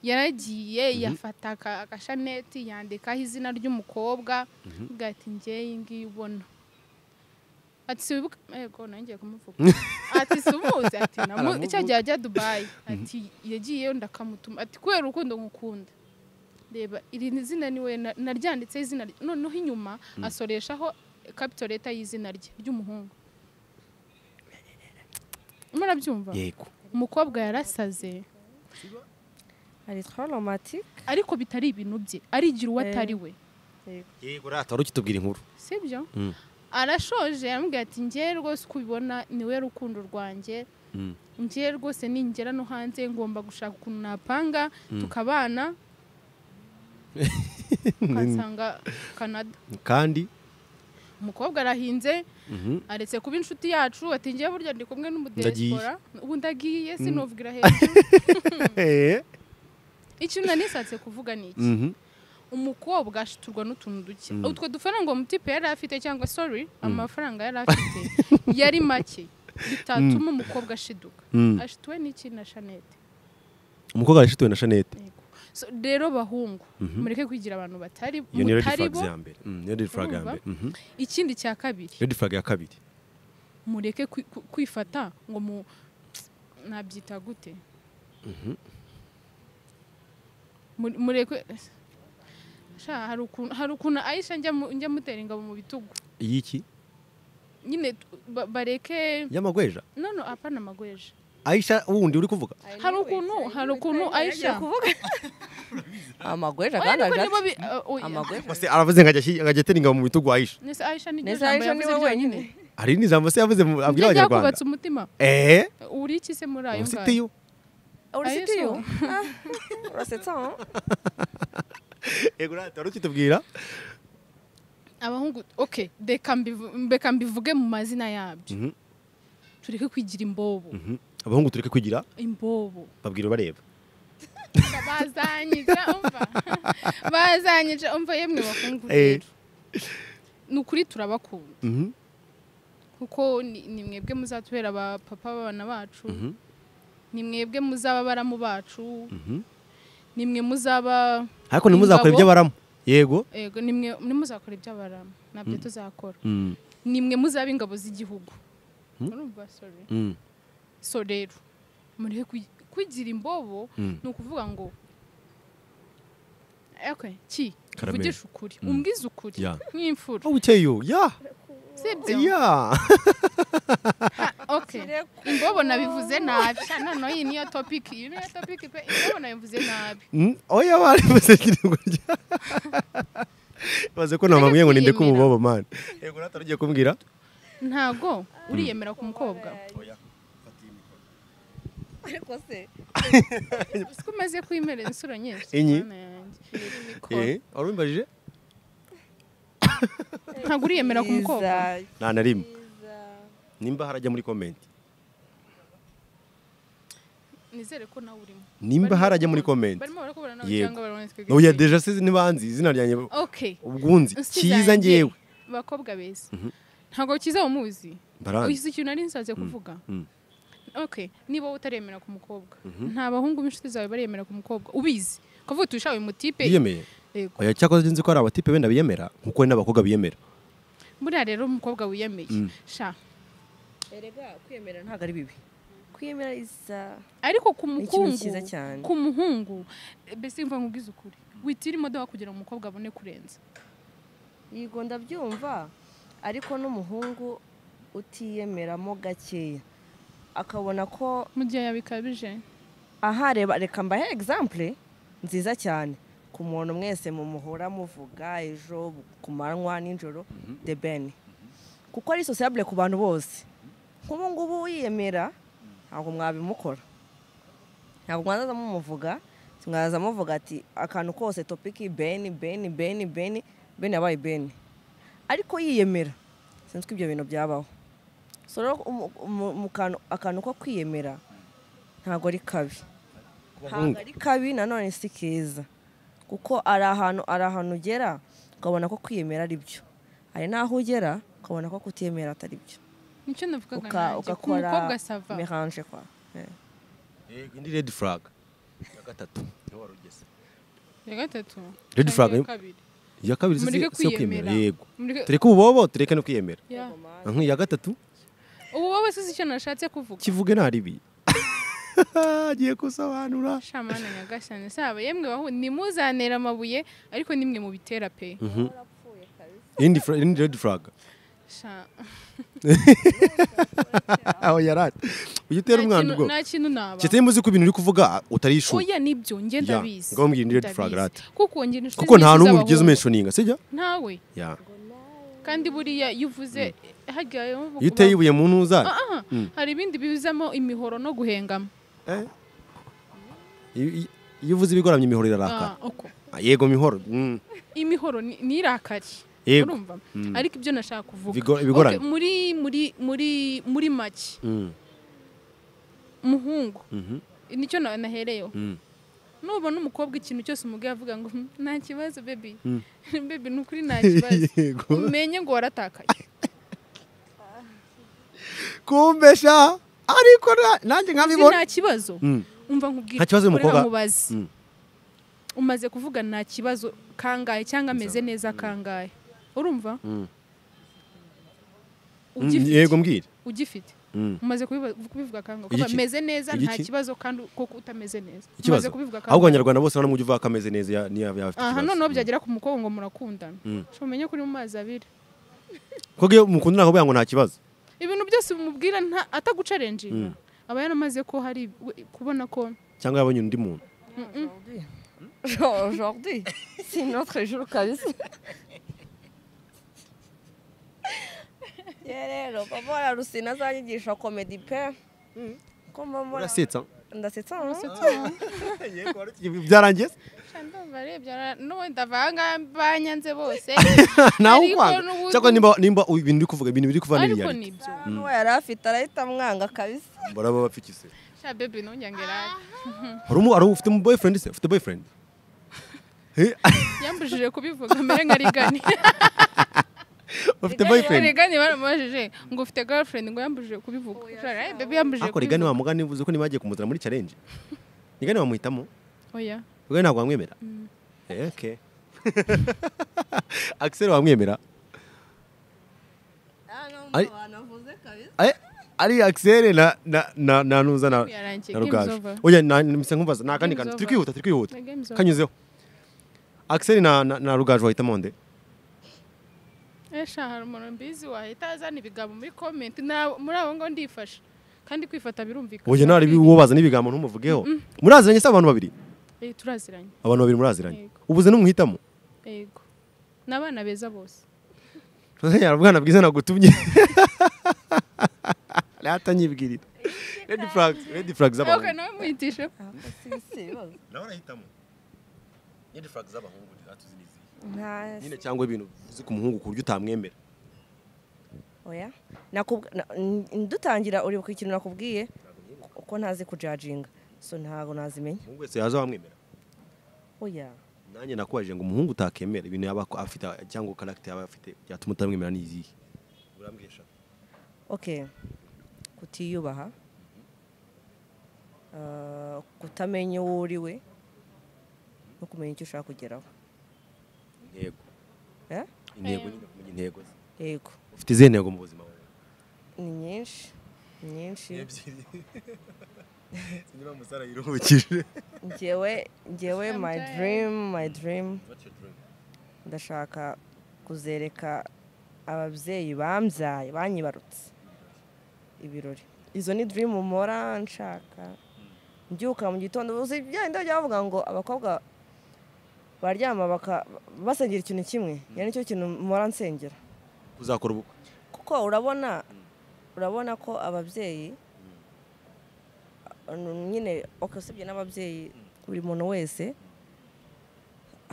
yaragiye yafata aka- agashaneti yandikaho izina ry'umukobwa avuga ati njye iyi ngiyi ubona ati si wibuka yego nanjye ngiye kumuvuga ati si umuzi ati namu- cya gihe ajya dubayi ati yagiyeyo ndakamutuma ati kubera urukundo ngukunda reba iri ni izina niwe na- naryanditseho izina rye." noneho inyuma asoreshaho kapito leta y'izina rye ry'umuhungu murabyumva yego umukobwa yarasaze hari twa romatike ariko bitari ibintu bye arigira uwo atari we yego rata wari ukitubwira inkuru sibyo Mm. arashoje yamubwira ati njye rwose uko ubibona niwe rukundo rwanjye Mm. njye rwose ningera no hanze ngomba gushaka ukuntu napanga tukabana ukansanga canada kandi umukobwa arahinze Mhm. aretse kuba inshuti yacu ati njye burya ndi kumwe Ndagiye. n'umudesipora ubu ndagiye sinuvugira hejuru ikintu nanisatse kuvuga ni iki Mhm. umukobwa ashiturwa n'utuntu duke utwo dufaranga uwo mutipe yari afite cyangwa sorry amafaranga yari afite yari make bitatuma umukobwa ashiduka Mm. ashituwe n'iki na shanete umukobwa yashituwe na shanete Yego. So, rero bahungu mureke kwigira abantu batari iyo ni red mutari flags bo ya mbere Mm, niyo red flag ya mbere Mhm. ikindi cya kabiri red flag ya kabiri mureke kwi- ku- kwifata ngo mu nabyita gute Mu- mureke sha hari ukuntu hari ukuntu ayisha njya mu- njya mutera ingabo mu bitugu iyiki nyine tu- ba- bareke y'amagweja none apana magweje aisha wundi uri kuvuga hari ukuntu hari ukuntu ayisha amagweja oya kandi niko nibo ajati bi- uh, oya. amagweja se aravuze ngo ajya- ngo ajya atera ingabo mu bitugu aisha Nese Aisha ni neza ejo niwe wenyine hari n'ijambo se yavuze mu- abwira abwira abanyarwanda yakubatse umutima eee uri iki se muri ayo ngayo usitiyo urasitiyo Ayo urasetsa yego rata wari ukitubwira abahungu okay reka mbivu- mbeka mbivuge mu mazina yabyo Mhm. tureke kwigira imbobo Mhm. abahungu tureke kugira imbobo babwira bareba bazanyica umva bazanyica umva yemwe bakungu Eh. rero ni ukuri turabakunda Mhm. kuko ni ni mwebwe muzatubera abapapa b'abana bacu Mhm. ni mwebwe muzaba abaramu bacu Mhm. ni mwe muzaba ariko ntimuzakore Ingabo. iby'abaramu yego yego ni mwe nimuzakora iby'abaramu nabyo tuzakora Mm. ni mwe muzaba ingabo z'igihugu Mm. urumva sorry Mm. so rero mureke kwi- kwigira imbobo ni ukuvuga ngo okay ki Karameri. uvugisha ukuri Mm. umbwize ukuri Yeah. nk'imfura aho uteye ya sibyo ya okay imbobo nabivuze nabi Sha, noneho iyi niyo topic iyi niyo topic pe imbobo nabivuze nabi Mm, oya bari basekirirwa rya baze ko namabwiye ngo ninde kwiyemera. kumubobo man yego natari ugiye kumbwira ntago uriyemera ku mukobwa ariko se siko umaze kwimerera insuro nyinshi Enye. Mana yanjye. Mikoro. eh wari umbajije ntago uriyemera ku mukobwa Iza- nta na rimwe iza. nimba harajya muri comment nizere ko nawe urimo nimba Barimo harajya muri kubona- comment barimo barakubona nawe Yego. cyangwa barabonetse oya deja se nibanzi izina ryanjye okay ubwunzi Inshuti cyiza zanjye, ngewe bakobwa beza ntago kiza umuzi mbaranze uzi ikintu nari nsaze kuvuga mm. okay niba utaremera ku mukobwa nta bahungu b'inshuti zawe baremera ku mukobwa ubizi kuvuga tuwishawe mutipe biyemeye yego oya cyakoze nzi ko hari abatipe benda biyemera nkuko hari n'abakobwa biyemera buriya rero umukobwa wiyemeye sha erega kwiyemera ntabwo ari bibi kwiyemera isa ariko ku Ni ikintu mukungu cyiza cyane. ku muhungu eh, mbese mva nkubwize ukuri witira imodoka kugira ngo umukobwa abone kurenza yego ndabyumva ariko n'umuhungu utiyemeramo gakeya akabona ko mu gihe yabikabije aha reba reka mbahe egisampure nziza cyane ku muntu mwese mumuhora muvuga ejo ku manywa nijoro de bene kuko ari sosiyabure ku bantu bose nk'ubu ngubu yiyemera ntabwo mwabimukora ntabwo mwazaza mumuvuga mwazaza muvuga ati akantu kose topiki beni beni beni beni beni yabaye beni ariko yiyemera sinzi ko ibyo bintu byabaho so rero umu- umu- mu kantu- akantu ko kwiyemera ntabwo ari kabi ntabwo ari kabi nanone si keza kuko ari ahantu ari ahantu ugera ukabona ko kwiyemera ari byo hari n'aho ugera ukabona ko kutiyemera atari byo nicyo navugaga Uka- nanjye ku ugakora mukobwa sava meranje kwa Eh. yego indi red flag ya gatatu niho wari ugeze ya gatatu Red cyangwa flag, iya eh? kabiri iya kabiri si mureke si kwiyemera kwiyemera yego Mureke- tureke ububobo tureke no kwiyemera Yeah. nk'iya gatatu ubu wowe sizi icyo nashatse kuvuga kivuge nta ribi agiye gusobanura shamana nyagasani saba yemwe bahu nimuzanera amabuye ariko nimwe mubitera pe indi fra- indi red flag Sha- aho yarate ujya utera nta umwana kintu- ubwo nta kintu naba kitari muzi ko ibintu uri kuvuga utarishura oya nibyo nge Yeah, ndabizi ngaho mbwira indi red flag Ndabizi. rata. kuko nge inshuti kuko nta nyinshi n'umwe ugize z'abahungu. umenshoninga sijya ntawe ya kandi buriya iyo uvuze hajya iyo uteye ibuye mu ntuza Ah, hari ibindi bibizamo imihoro no guhengama eh? Iyo- iyo- iyo uvuze ibigoramye imihoro irarakara Ah, uko. Ah, yego mihoro mm. imihoro ni ni irakari Yego. urumva ariko ibyo nashaka kuvuga Ibigo- ibigoranye. Okay, muri muri muri muri make Mm. umuhungu Mhm. nicyo na- nahereyeho Mm. nubona umukobwa ikintu cyose umubwiye avuga ngo "Hmm, nta kibazo bebi Mm. bebi ni ukuri nta kibazo Yego. umenye ngo waratakaye kumbesha ariko na- nanjye Uzi nkabibona nta kibazo Mm. umva nkubwire Nta kibazo uyu ureka mukobwa- nkubaze. Mm. umaze kuvuga nta kibazo kangahe cyangwa ameze neza kangahe urumva Mm. Mm, Ugifite- yego mbwira ugifite Mm. umaze kubiba- kubivuga kangahe Igiki? kuko meze neza nta Igiki? kibazo kandi koko utameze neza ikibazo umaze kubivuga ahubwo kangahe abanyarwanda bose nta n'umujyi uvuga ko ameze neza ya- niyo yaba afite aha ikibazo noneho byagera ku mukobwa ngo murakundana Mm. umenye ko uri mu mazi abiri kuko iyo umukunda ntabwo bivuga ngo nta kibazo ibintu byose bimubwira nta- atagucarenjinga aba yaramaze ko hari we- kubona ko cyangwa yabonye undi muntu Aujourd'hui. Genre, Aujourd'hui, c'est notre jour kabisa. Ya rero papa wa Rusina azanyigisha comedy pe. Ko mama urasetsa ndasetsa no? byarangiye se? n'ubundi ndavanga banyanze bose nawe Ariko ukwanga n'ubundi- cyangwa nimba nimba ibintu uri kuvuga ibintu biri kuva ni ariko ibiyari nibyo Nuwo yari afite arahita amwanga kabisa. baraba bapfikise sha bebe ntujyangera hari umu hari ufite umu boyfriend se ufite boyfriend Eh, yambujije kubivuga mbere nkarigani ufite boyfriend rigani baramubajije ngo ufite girlfriend ngo yambujije kubivuga Sha, eh, bebe yambujije ako rigani kubivuga wa mugani uvuze ko nibagiye kumuzana muri challenge rigani wamuhitamo oya rigani ntabwo wamwemera Eh, okay Axel wamwemera Ah no, Ari- banavuze kabisa. Eh, ari akiseri na na na na nuza na Yarangiye, na game's rugaje over. oya na nimse nkumbaza ni akandi Game's kantu turi over. kwihuta turi kwihuta Na game's over. kanyuzeho akiseri na na na rugaje wahitamo nde esha hari umuntu mbizi wahita azana ibigambo muri komenti na- muri abo ngo ndifasha kandi kwifata birumvikana oya nari uwo bazana ibigambo ntumuvugeho muraziranye se abantu babiri Eh, turaziranye abantu babiri muraziranye Yego. ubuze n'umuhitamo yego ni abana beza bose yarabwana bwiza nagutumye rata nyibwirira red flags red flags z'abantu okay, nawe muhitishe red flags z'abahungu ntatuzi n'izihe Nta- nyine cyangwa ibintu uzi ku muhungu ku buryo utamwemera oya Nakubw- na- n- dutangira uribuka ikintu nakubwiye uko ntazi kujajinga so ntabwo nazimenya umuhungu wese yaza wamwemera oya nanjye nakubajije ngo umuhungu utakemera ibintu yaba ako- afite cyangwa karagita yaba afite byatuma utamwemera n'izihe urambwira eshatu okay kutiyubaha ah, kutamenya uwo uriwe no kumenya icyo ushaka kugeraho intego Eh? intego nyine kumenya intego ze yego ufite izihe ntego mu buzima bwawe ni nyinshi ni nyinshi ebyiri niba musara yiruhukije ngewe ngewe my Sometimes. dream my dream ndashaka kuzereka ababyeyi bambyaye banyibarutse ibirori izo ni dream mpora nshaka mbyuka mu gitondo uzi bya bindi bajya bavuga ngo abakobwa baryama baka- basengera ikintu kimwe iyo nicyo kintu mpora nsengera uzakora ubukwe kuko urabona urabona ko ababyeyi uh, nyine okay, usibye n'ababyeyi buri muntu wese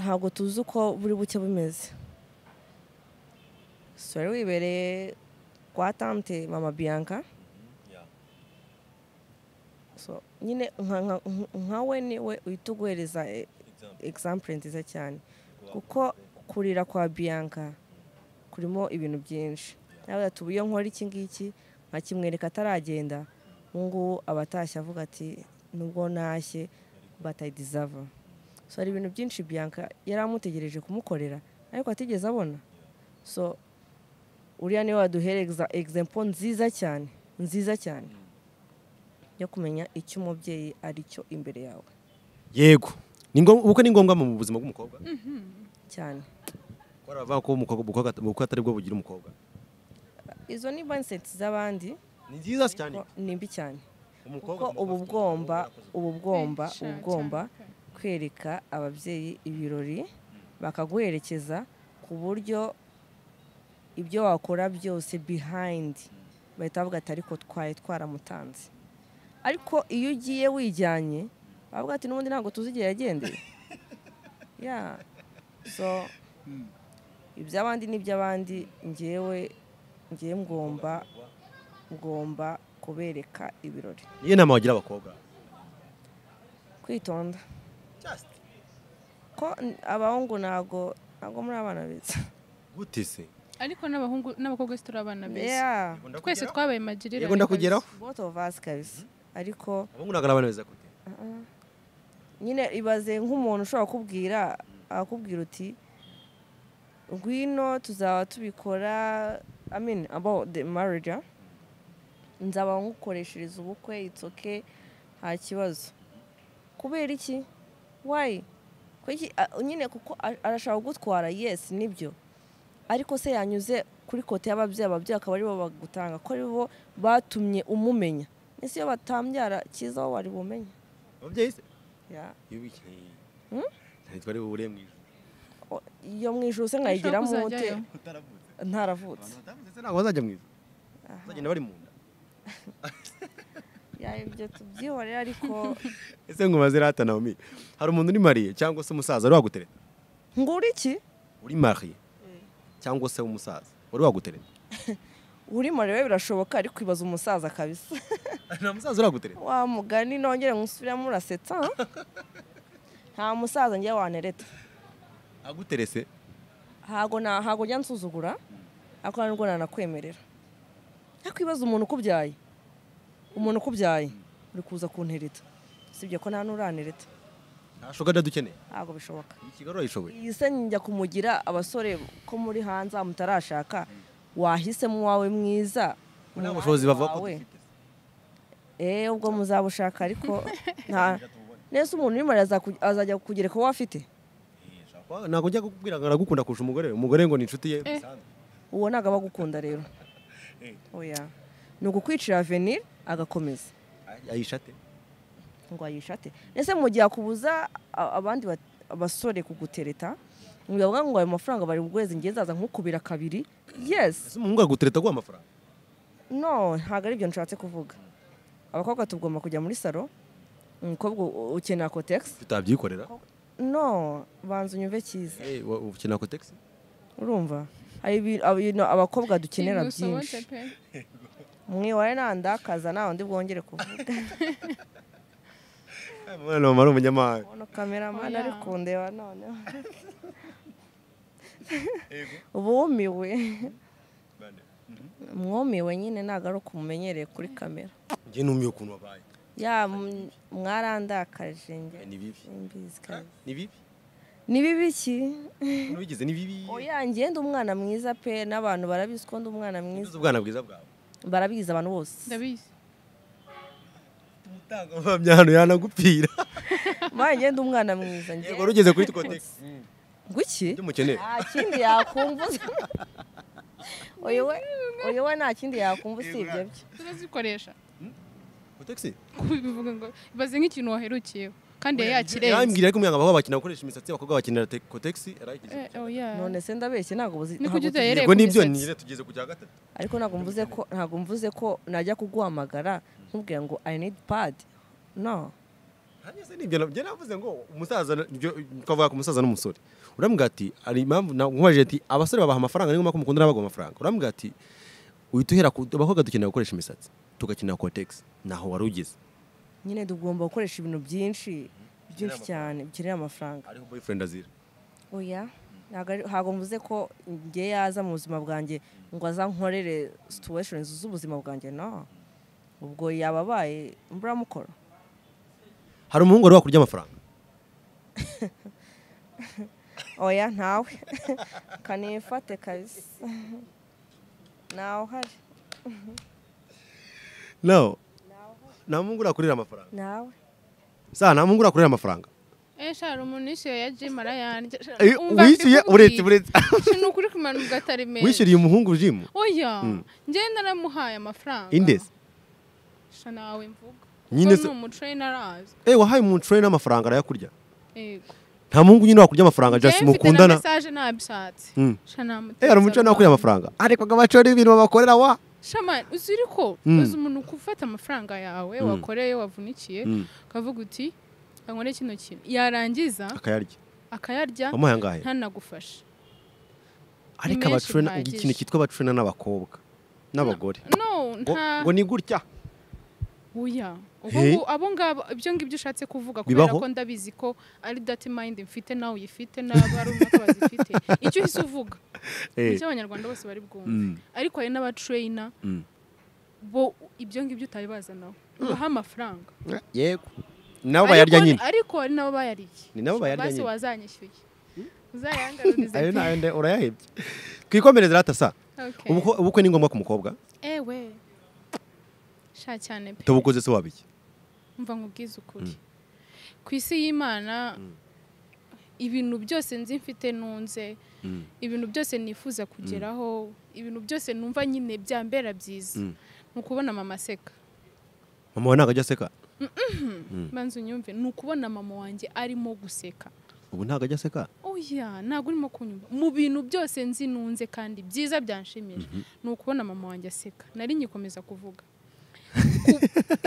ntabwo tuzi uko buri buke bumeze so rero wibereye kwa tante mama bianca so nyine nka- nka- nka- nkawe niwe uhita uguhereza eh, example nziza cyane kuko kurira kwa bianca kurimo ibintu byinshi nawe ati ubu iyo nkora iki ngiki nkakimwereka ataragenda ubu ngubu aba atashye avuga ati nubwo ntashye batayidizava so hari ibintu byinshi bianca yari amutegereje kumukorera ariko atigeze abona so uriya niwe waduhereza egizempo nziza cyane nziza cyane yo kumenya icyo umubyeyi ari cyo imbere yawe yego Ni ngom- ubukwe ni ngombwa mu buzima bw'umukobwa cyane ko aravuga ko umukobwa ubukwe- ubukwe atari bwo bugira umukobwa izo ni mindset z'abandi ni nziza cyane ko ni mbi cyane umukobwa kuko ubu bwomba ubu bwomba Benshi ubu cyane, bwomba cyane. kwereka ababyeyi ibirori bakaguherekeza ku buryo ibyo wakora byose behind bahita bavuga ati ariko twari twaramutanze ariko iyo ugiye wijyanye bavuga ati n'ubundi ntabwo tuzi igihe yagendeye ya so iby'abandi n'iby'abandi ngewe ngewe ngomba ngomba kubereka ibirori niyo nama wagira abakobwa kwitonda ko n- abahungu ntabwo ntabwo muri abana beza gute se ariko n'abahungu n'abakobwa si turi abana beza yeah twese twabaye magirira Yego, ndakugeraho. both of us kabisa ariko abahungu ntabwo ari abana beza gute nyine ibaze nk'umuntu ushobora kubwira akakubwira uti ngwino tuzaba tubikora i mean about the marriage ah. nzaba ngukoreshereza ubukwe it's okay nta kibazo kubera iki why Kuki- a- nyine kuko a- arashaka kugutwara yes nibyo ariko se yanyuze kuri kote y'ababyeyi ababyeyi akaba aribo bagutanga ko aribo batumye umumenya ese iyo batambyara cyiza wowe wari bumenye ababyeyi se Yeah. ntitwa ari bubure mu ijoro O- iyo mu ijoro se nkayigiramo ute kuzajyayo. utaravutse ntaravutse batavuze se ntabwo bazajya mu ijoro bazagenda bari mu nda Ya, ibyo tubyihorere ariko ese ngo umaze rata naomi hari umuntu uri mariye cyangwa se umusaza wari wagutereta ngura iki uri mariye cyangwa se umusaza wari wagutereta uri marewe birashoboka ariko ibaza umusaza kabisa nta musaza uri wagutereta wa mugani nongere nkusubiramo urasetsa nta musaza njye wanereta aguterese ntago na- ntago njya nsuzugura ariko nta nubwo nanakwemerera ariko ibaza umuntu ukubyaye umuntu ukubyaye uri kuza kuntereta sibyo ko nta n'uranereta ntashoka ndadukeneye ntabwo bishoboka iyi kigali urayishoboye iyi se njya kumugira abasore ko muri hanze mutarashaka wahisemo uwawe mwiza nta bushobozi bavuga ko wawe. Eh, ubwo muzabushaka ariko nta nese umuntu urimo araza- azajya kugereka uwo afite dufite. ntabwo njya kukubwira ngo aragukunda kurusha umugore we umugore ngo ni inshuti ye Eh. bisanzwe. uwo ntabwo aba agukunda rero oya ni ukukwicira avenir agakomeza ayisha ate ngo ayishate ese mu gihe akubuza a- abandi bat- abasore kugutereta ngo bavuga ngo ayo mafaranga bari buguheze ngiye zaza nkukubira kabiri yes ese umuhungu aragutereta aguha amafaranga no ntabwo ari byo nshatse kuvuga abakobwa tugomba kujya muri salo umukobwa u- ukenera kotegisi tutabyikorera no banza unyumve cyiza Eh, wa- ukenera kotegisi urumva hari ibi- ab- ibintu abakobwa dukenera byinshi pe mwiware nandakaza nta wundi bwongere kuvuga Eh, umwana mama ari umunyamahanga uno kameramani Oya. ari kundeba noneho bumiwe mwumiwe nyine ntabwo ari uko umumenyereye kuri kamera njye numiye ukuntu wabaye ya m- mwarandakaje njye Eh, ni bibi simbizi kazi. ni bibi ni bibi ki ukuntu bigize ni bibi oya njye ndi umwana mwiza pe n'abantu barabizi ko ndi umwana uzi mwiza ubwana bwiza bwawe barabizi abantu bose ndabizi umutangabuhamya hano yanagupfira mbaye njye ndi umwana mwiza njye yego rugeze kuri kotegisi guki ibyo mukeneye nta kindi yakumbuza uyu we uyu we nta kindi yakumva usibye byo turazikoresha kotegisi kubivuga ngo ibaze nk'ikintu waherukiyeho kandi yari yakirenze yambwira ariko umwana ngo bakina gukoresha imisatsi abakobwa bakinira kotegisi arayigize Eh, oya none se ndabeshye ntabwo buzi Ni ntabwo kujya buzi- utayere- yego nibyo kumisatsi. nire tugeze ku cya gatatu ariko ntabwo mvuze ko ntabwo mvuze ko najya kuguhamagara nkubwira ngo i need pad no hanyuma se nibyo njye navuze ngo umusaza ibyo twavuga ku musaza n'umusore urambwira ati hari impamvu nkubajije ati abasore babaha amafaranga niyo mpamvu mukunda n'abagabo amafaranga urambwira ati uhita uhera ku abakobwa dukenera gukoresha imisatsi tugakenera kotegisi naho wari ugeze nyine tugomba gukoresha ibintu byinshi byinshi cyane bikenera amafaranga ariho boyfriend azira oya ntabwo ari- ntabwo mvuze ko njye yaza mu buzima bwanjye ngo azankorere situation z'ubuzima bwanjye no ubwo yaba abaye mburamukora hari umuhungu wari wakurya amafaranga oya ntawe kanifate kabisa ntawe uhari no nta muhungu urakurira amafaranga ntawe sa nta muhungu urakurira amafaranga eh shara umuntu yishyuye ya jimu arayanjye Sha- Eh, umva wishyuye mbikubwiye. uretse uretse Sha, ni ukuri kumanuka atari meza wishyuriye umuhungu jimu oya njyewe naramuhaye amafaranga indezi sha nawe mvuga Nyine nyine se- ni umutrayini arazi eh wahaye umutrayini amafaranga arayakurya yego nta muhungu nyine wakurya amafaranga njyewe just mfite na mukundana mesaje nabishatse Mm. sha namuteza eh hari umuco nakurya amafaranga ariko agabacora ibintu babakorera wa Shaman, uzi ko Mm. uzi umuntu ufata amafaranga yawe wakoreye wavunikiye Mm. ukavuga uti nkore kino kintu yarangiza akayarya akayarya wamuhaye angahe ntanagufashe ariko menshi abacurena bihagije. ikintu cyitwa abacurena n'abakobwa n'abagore no ngo nta ngo ni gutya oya ubwo Hey. ngo- abo ngabo ibyo ngibyo ushatse kuvuga kubera Bibaho? ko ndabizi ko ari dati mayindi mfite nawe uyifite n'abarumva ko bazifite icyo uhise uvuga Eh, icyo abanyarwanda bose bari bwumve mm, ariko hari n'abatreyina mm. bo ibyo ngibyo utabibazanaho baha amafaranga Eh, yego nabo bayarya Ariko- nyine ariko hari nabo bayariye Ni nabo bayarya basi nyine. wazanyishyuye uzayangarurize ayo pe. nayo nde urayahebye twikomereze rata sa Okay. Ubukwe- ubukwe ni ngombwa ku mukobwa ewe sha cyane pe tubukoze se wabiki mva nkubwize ukuri ku isi y'imana ibintu byose nzi mfite nunze ibintu byose nifuza kugeraho ibintu byose numva nyine byambera byiza Mm. ni ukubona mama aseka mama we ntabwo ajya aseka banza unyumve ni ukubona mama wanjye arimo guseka ubu ntabwo ajya aseka oya ntabwo urimo kunyumva mu bintu byose nzi nunze kandi byiza byanshimisha ni ukubona mama wanjye aseka nari nyikomeza kuvuga Ku-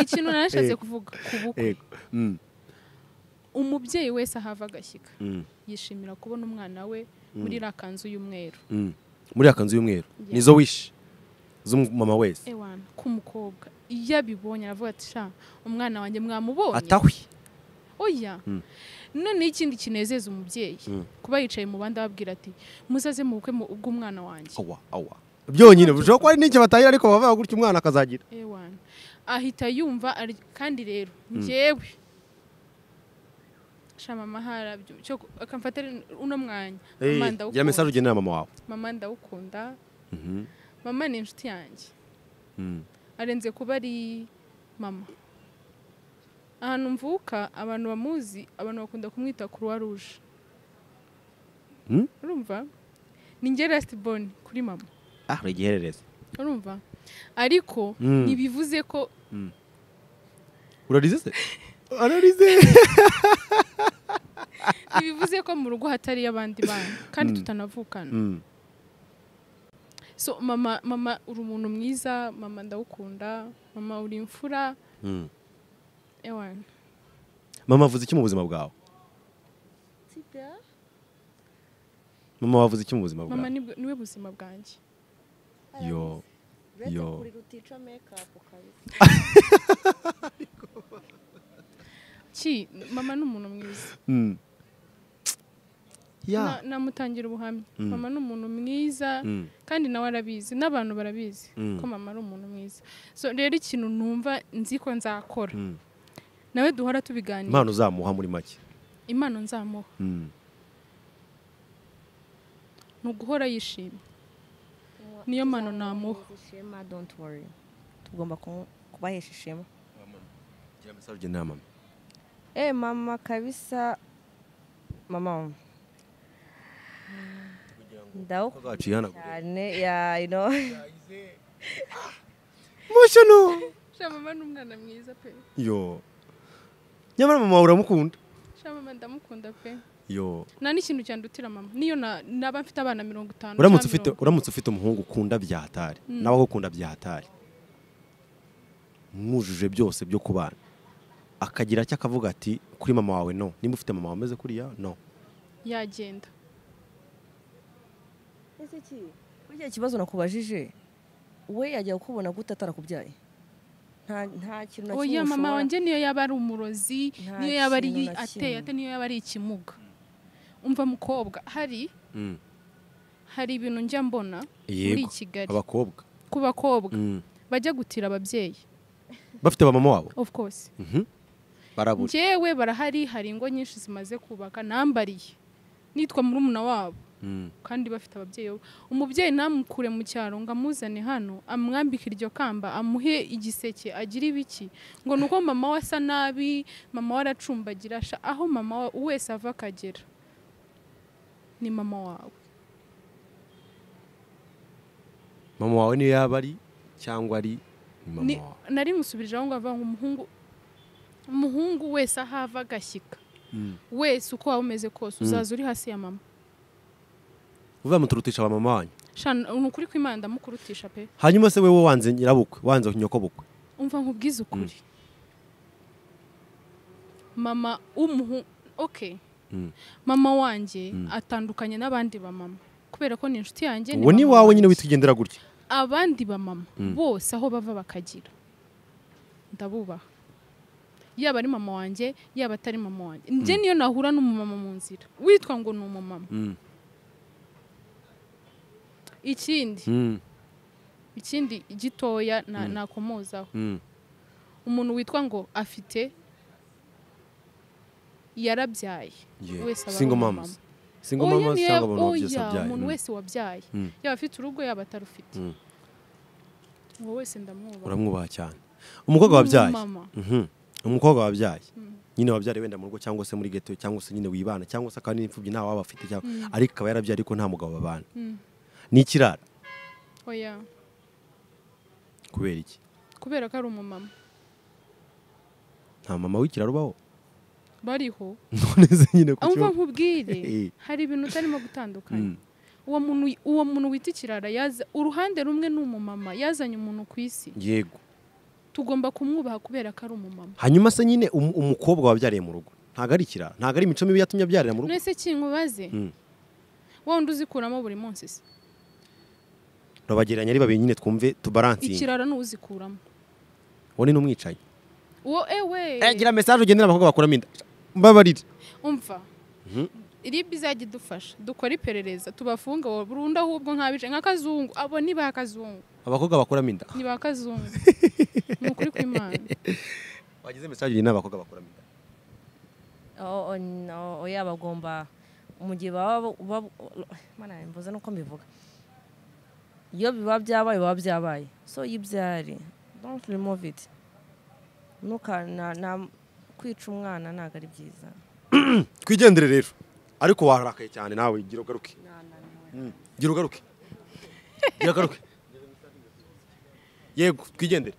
ikintu narashatse Eh. kuvuga ku bukwe yego Mm, umubyeyi wese ahava agashyika mm, yishimira kubona umwana we muri iriya kanzu y'umweru mm. muri akanzu y'umweru Yeah. nizo wishi z'umumama wese ewana k'umukobwa iyo abibonye aravuga ati sha umwana wanjye mwamubonye atahwi oya noneho ikindi kinezeza umubyeyi kuba yicaye mu bandi ababwira ati muzaze mu bukwe mu- bw'umwana wanjye awa awa byonyine bushobora kuba ari n'icyo batahira ariko bavuga gutya umwana akazagira ewana ahita yumva ari- kandi rero njyewe sha mama harabyo cyo ku- akamfata ari uno mwanya Eh, gira mama ndawukunda mesaje ugenera mama wawe mama ndawukunda mama ni inshuti yanjye arenze kuba ari mama ahantu mvuka abantu bamuzi abantu bakunda kumwita croix rouge Hmm? urumva ni njye last born kuri mama ah uri igihererezi urumva ariko Hmm. ntibivuze ko urarize se urarize ntibivuze ko mu rugo hatariyo abandi bana kandi tutanavukana Mm. so mama mama uri umuntu mwiza mama ndawukunda mama uri imfura Mm. ewana mama avuze iki mu buzima bwawe mama wavuze iki mu buzima bwawe mama nibwo- niwe buzima bwanjye yo yo ki mama ni umuntu mwiza Mm. Na- ya namutangira ubuhamya mama ni umuntu mwiza Mm. kandi nawe arabizi n'abantu barabizi Mm. ko mama ari umuntu mwiza so rero ikintu numva nzi ko nzakora Mm. nawe duhora tubiganira impano uzamuha muri make impano nzamuha Mm. ni uguhora yishimye Niyo mano namuha. Ishema, don't worry. tugomba kumu- kubahesha ishema gira message ugenera mama Eh mama kabisa mama ndawukunda acihanagura cyane ya you know emotional sha mama ni umwana mwiza pe yo nyamara mama uramukunda sha mama ndamukunda pe yo nta n'ikintu cyandutira mama niyo na- naba mfite abana mirongo itanu uramutse cyangwa ufite mirongo- uramutse ufite umuhungu ukunda bya hatari nawe agukunda bya hatari mwujuje byose byo kubana akagira icyo akavuga ati kuri mama wawe no nimba ufite mama wameze kuriya no yagenda ese ki kuri cya kibazo nakubajije we yajya kukubona gute atarakubyaye nta nta kintu na kimwe oya mama ushobora- wanjye niyo yaba ari umurozi Nta niyo yaba ari kintu na ateye kimwe. ate niyo yaba ari ikimuga umva mukobwa hari hari ibintu njya mbona muri yego kigali abakobwa ku bakobwa bajya gutira ababyeyi bafite mama wabo of course barabura njyewe barahari hari ingo nyinshi zimaze kubaka nambariye nitwa murumuna wabo kandi bafite ababyeyi bo umubyeyi namukure mu cyaro ngo amuzane hano amwambike iryo kamba amuhe igiseke agire ibiki ngo ni uko mama we asa nabi mama we aracumbagira sha aho mama wa- wese ava akagera ni mama wawe mama wawe niyo yaba ari cyangwa ari ni mama Ni- wawe nari musubirije aho ngaho avuga ngo umuhungu umuhungu wese aho ava agashyika wese uko waba umeze kose uzaza uri hasi ya mama uvuga muturutisha ba mama wanyu Sha, ni ukuri kw'imana ndamukurutisha pe hanyuma se wewe wanze nyirabukwe wanze nyokobukwe umva nkubwize ukuri mama w'umuhungu okay Mm. mama wanjye atandukanye n'abandi ba mama kubera ko ni inshuti yanjye uwo ni mama wawe wanjye. nyine witugendera gutya abandi ba mama bose aho bava bakagira ndabubaha yaba ari mama wanjye yaba atari mama wanjye njye niyo nahura n'umumama mu nzira witwa ngo ni umumama ikindi ikindi gitoya na- nakomozaho umuntu witwa ngo afite yarabyaye Yeah. wese aba ari Single umumama. moms. Single mamas niyo- cyangwa abantu babyutse oya, babyaye. umuntu Mm. wese wabyaye Mm. yaba afite urugo yaba atarufite Mm. uwo wese ndamwubaha uramwubaha cyane umukobwa wabyaye Mama. Mhm. umukobwa wabyaye nyine wabyaye wenda mu rugo cyangwa se muri geto cyangwa se nyine wibana cyangwa se akaba n'imfubyi nta waba afite cyangwa ariko akaba yarabyaye ariko nta mugabo babana ni ikirara oya kubera iki kubera ko ari umumama nta mama w'ikirara ubaho bariho none se nyine ku umva kibazo nkubwire Eh. hari ibintu utarimo gutandukanya Mm. uwo muntu uwo muntu wita ikirara yaza uruhande rumwe ni umumama yazanye umuntu ku isi yego tugomba kumwubaha kubera ko ari umumama hanyuma se nyine um- umukobwa wabyariye mu rugo ntabwo ari ikirara ntabwo ari imico mibi yatumye abyarira mu rugo none se kinkubaze Mm. wa wundi uzikuramo buri munsi se turabagereranya ari babiri nyine twumve tubaransinge ikirara ni uzikuramo uwo ni n'umwicanyi uwo ewe Eh, gira mesaje ugendera abakobwa bakuramo inda mbabarire umva ribi izajya idufasha dukora iperereza tubafunga burundu ahubwo nk'abice nk'akazungu abo ni ba kazungu abakobwa bakuramo inda ni ba kazungu ni ukuri kw'imana wagize mesaje ugendera abakobwa bakuramo inda Oh, oh, no, oya bagomba mu gihe baba bab- mana mbuze nuko mbivuga iyo biba byabaye biba byabaye so iyo ibyari don't remove it Ntuka- na- na- kwica umwana ntabwo ari byiza twigendere rero ariko wararakaye cyane nawe gira ugaruke Mm, gira ugaruke gira ugaruke yego twigendere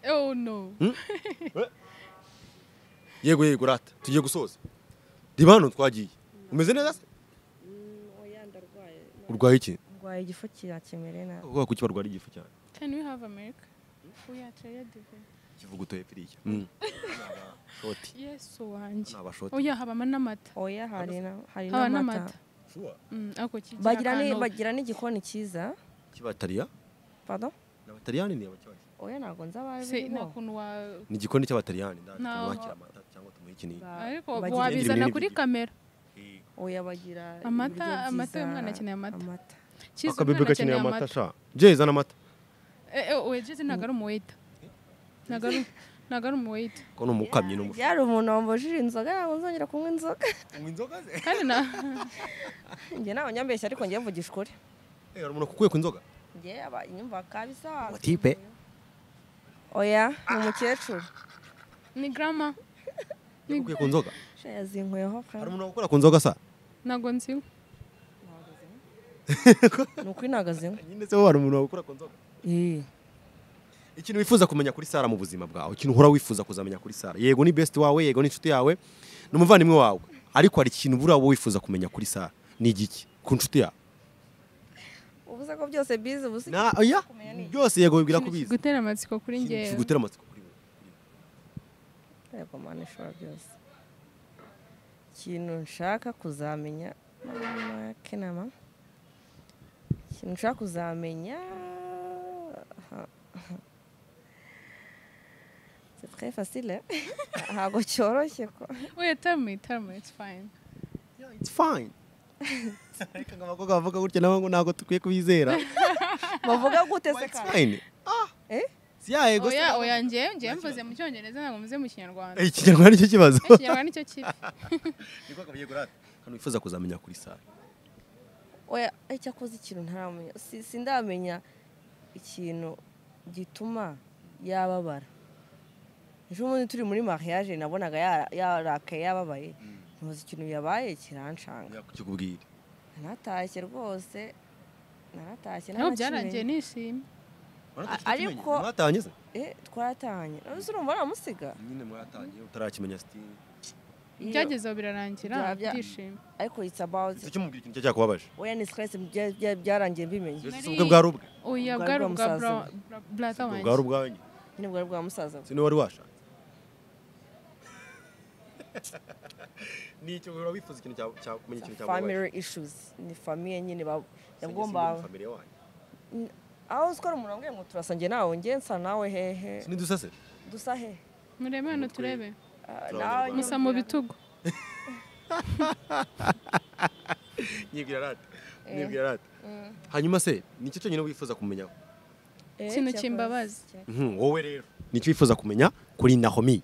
oh no yego yego rata tugiye gusoza reba hano twagiye umeze neza se urwaye iki ndwaye igifu kirakemere nabi ubwoko kuki barwara igifu cyane can we have america we are tired of it. ikivuguto hepfo iriya Mm. Shoti. yesu wanjye ni abashoti oya habamo n'amata oya hari na- hari haba n'amata n'amata Mm, ariko kigira bagira ni- akantu- bagira n'igikoni cyiza cy'abatariya pardon n'abatariyani ni abacyabashyi oya ntabwo nzabazi se nta kuntu wa ni igikoni cy'abatariyani Naho. tumwakira amata cyangwa tumuhe ikinini ariko bagira- wabizana ibinini kuri bigira- kamera oya bagira Amata- ibiryo byiza, amata, uyu mwana akeneye amata. amata Kiza akabebe umwana gakeneye akeneye amata sha jye zana amata Eh, eh, oya jeze ntabwo ari umuweyita ntabwo ari ntabwo ari umuweyita ko ni umukamyi n'umufu yari umuntu wambujije inzoga ntabwo nzongera kunywa inzoga kandi na njye ntabwo nyambeshya ariko njye mvugisha ukuri Eh, hari umuntu kukuye ku nzoga njye aba inyumva kabisa tipe oya ni umukecuru ni garama kukuye ku nzoga Sha yazinkweho kandi. hari umuntu wakora ku nzoga sa ntabwo nziwe ni ukuri ntagazeho nyine se hari umuntu wakora ku nzoga ikintu wifuza kumenya kuri Sara mu buzima bwawe ikintu uhora wifuza kuzamenya kuri Sara yego ni best wawe yego ni inshuti yawe ni umuvandimwe wawe ariko hari ikintu buriya wowe wifuza kumenya kuri Sara ni igiki ku nshuti yawe ubuze ko byose bize ubuze na oya byose yego bibwira ko ubizi gutera amatsiko kuri Ikintu ngewe kigutera amatsiko kuri wowe yego mana ishobora byose ikintu nshaka kuzamenya mama kenama ikintu nshaka kuzamenya c'est très facile eh? ntabwo cyoroshye ko oya tell me tell me it's fine it's fine ariko ngo abakobwa bavuga gutya nabo ngo ntabwo dukwiye kubizera bavuga gute se it's kandi fine ah Eh? si ya yego oya oya ngewe ngewe mvuze mu cyongereza ntabwo mvuze mu kinyarwanda ikinyarwanda nicyo kibazo Eh, ikinyarwanda nicyo kibi niko kabuye kurata kano wifuza kuzamenya kuri Sara oya icyo akoze ikintu ntaramenya Si- sindamenya ikintu gituma yababara ejo bundi turi muri mariage nabonaga yara- yarakaye yababaye ntuzi ikintu yabaye kiranshanga yakukubwira naratashye rwose naratashye ntabwo byarangiye ntanakimenya. nishimye ariko- mwatanye se Eh, twaratahanye none se urumva waramusiga nyine mwatanye utarakimenya sitini Iyo- byagezeho birarangira Bya- bya- byishimye ariko it's about icyo kimubwira ikintu cyakubabaje oya ni stress bya- bya- byarangiye mbimenye Mbese Nari- ubwe bwari ubwe oya Ubwo bwari ari ubwa bwa bra- bra- brother Ubwo bwari wanjye ubwanyu nyine bwari bwa musaza we. si niwe wari washatse ni icyo uhora wifuza ikintu cyawe kumenya ikintu cyakubabaje family issues ni famiye nyine ba- yagomba yagomba aho uzi ko ari umuntu wambwiye ngo turasa njye nawe njye nsa nawe hehe sinidusase dusa hehe murebe hano turebe Ah, Turi nawe abanyarwanda. nyine musa mu mbwira- bitugu nyibwira rata Eh. nyibwira rata Mm. hanyuma se ni icyo cyonyine wifuza kumenya Eh, Ikintu cyakoze- kimbabaza. cya- Mhm, wowe rero ni icyo wifuza kumenya kuri nahomi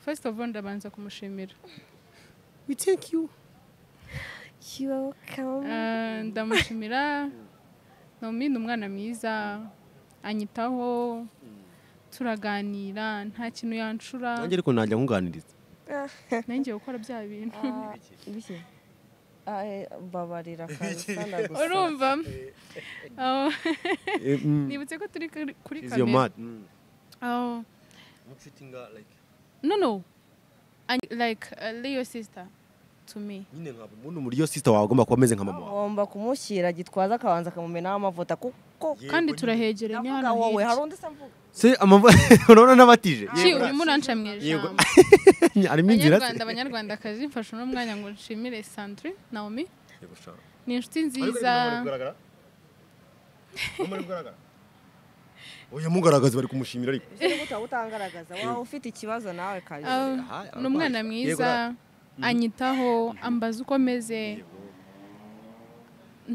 first of all ndabanza kumushimira we thank you kibaho kamo Ah, ndamushimira nomi ni umwana mwiza anyitaho turaganira nta kintu yanshura nanjye ariko najya nkunganiriza nanjye gukora bya bintu Ah, ibiki Ah, eh, mbabarira kabisa ndagusaba. urumva Ah, Eh, mm. nibutse ko turi kuri- kuri She's your kamera mad mm. Ah, I'm treating her like no no And like a leo sister to me nyine nkaba umuntu muri iyo sister wawe agomba kuba ameze nka mama wawe ugomba kumushyira gitwaza akabanza akamumenaho amavuta kuko Yego, kandi nyine. turahegeranye ndavuga hano wowe hari hirya undi se mvuga se amavu urabona n'abatije Ki, urimo uranca mu Yego. ijambo harimo inzira se abanyarwanda abanyarwandakazi mfashe uno mwanya ngo nshimire sandrine naomi Yego, shaka. ni inshuti Ariko nziza ari kugaragara? Mama ari kugaragara? oya mugaragaza bari kumushimira ariko ushobora gutaha utangaragaza waba ufite ikibazo nawe kabisa Ah, Aha, ni umwana arabaye. mwiza anyitaho ambaza uko ameze Yego.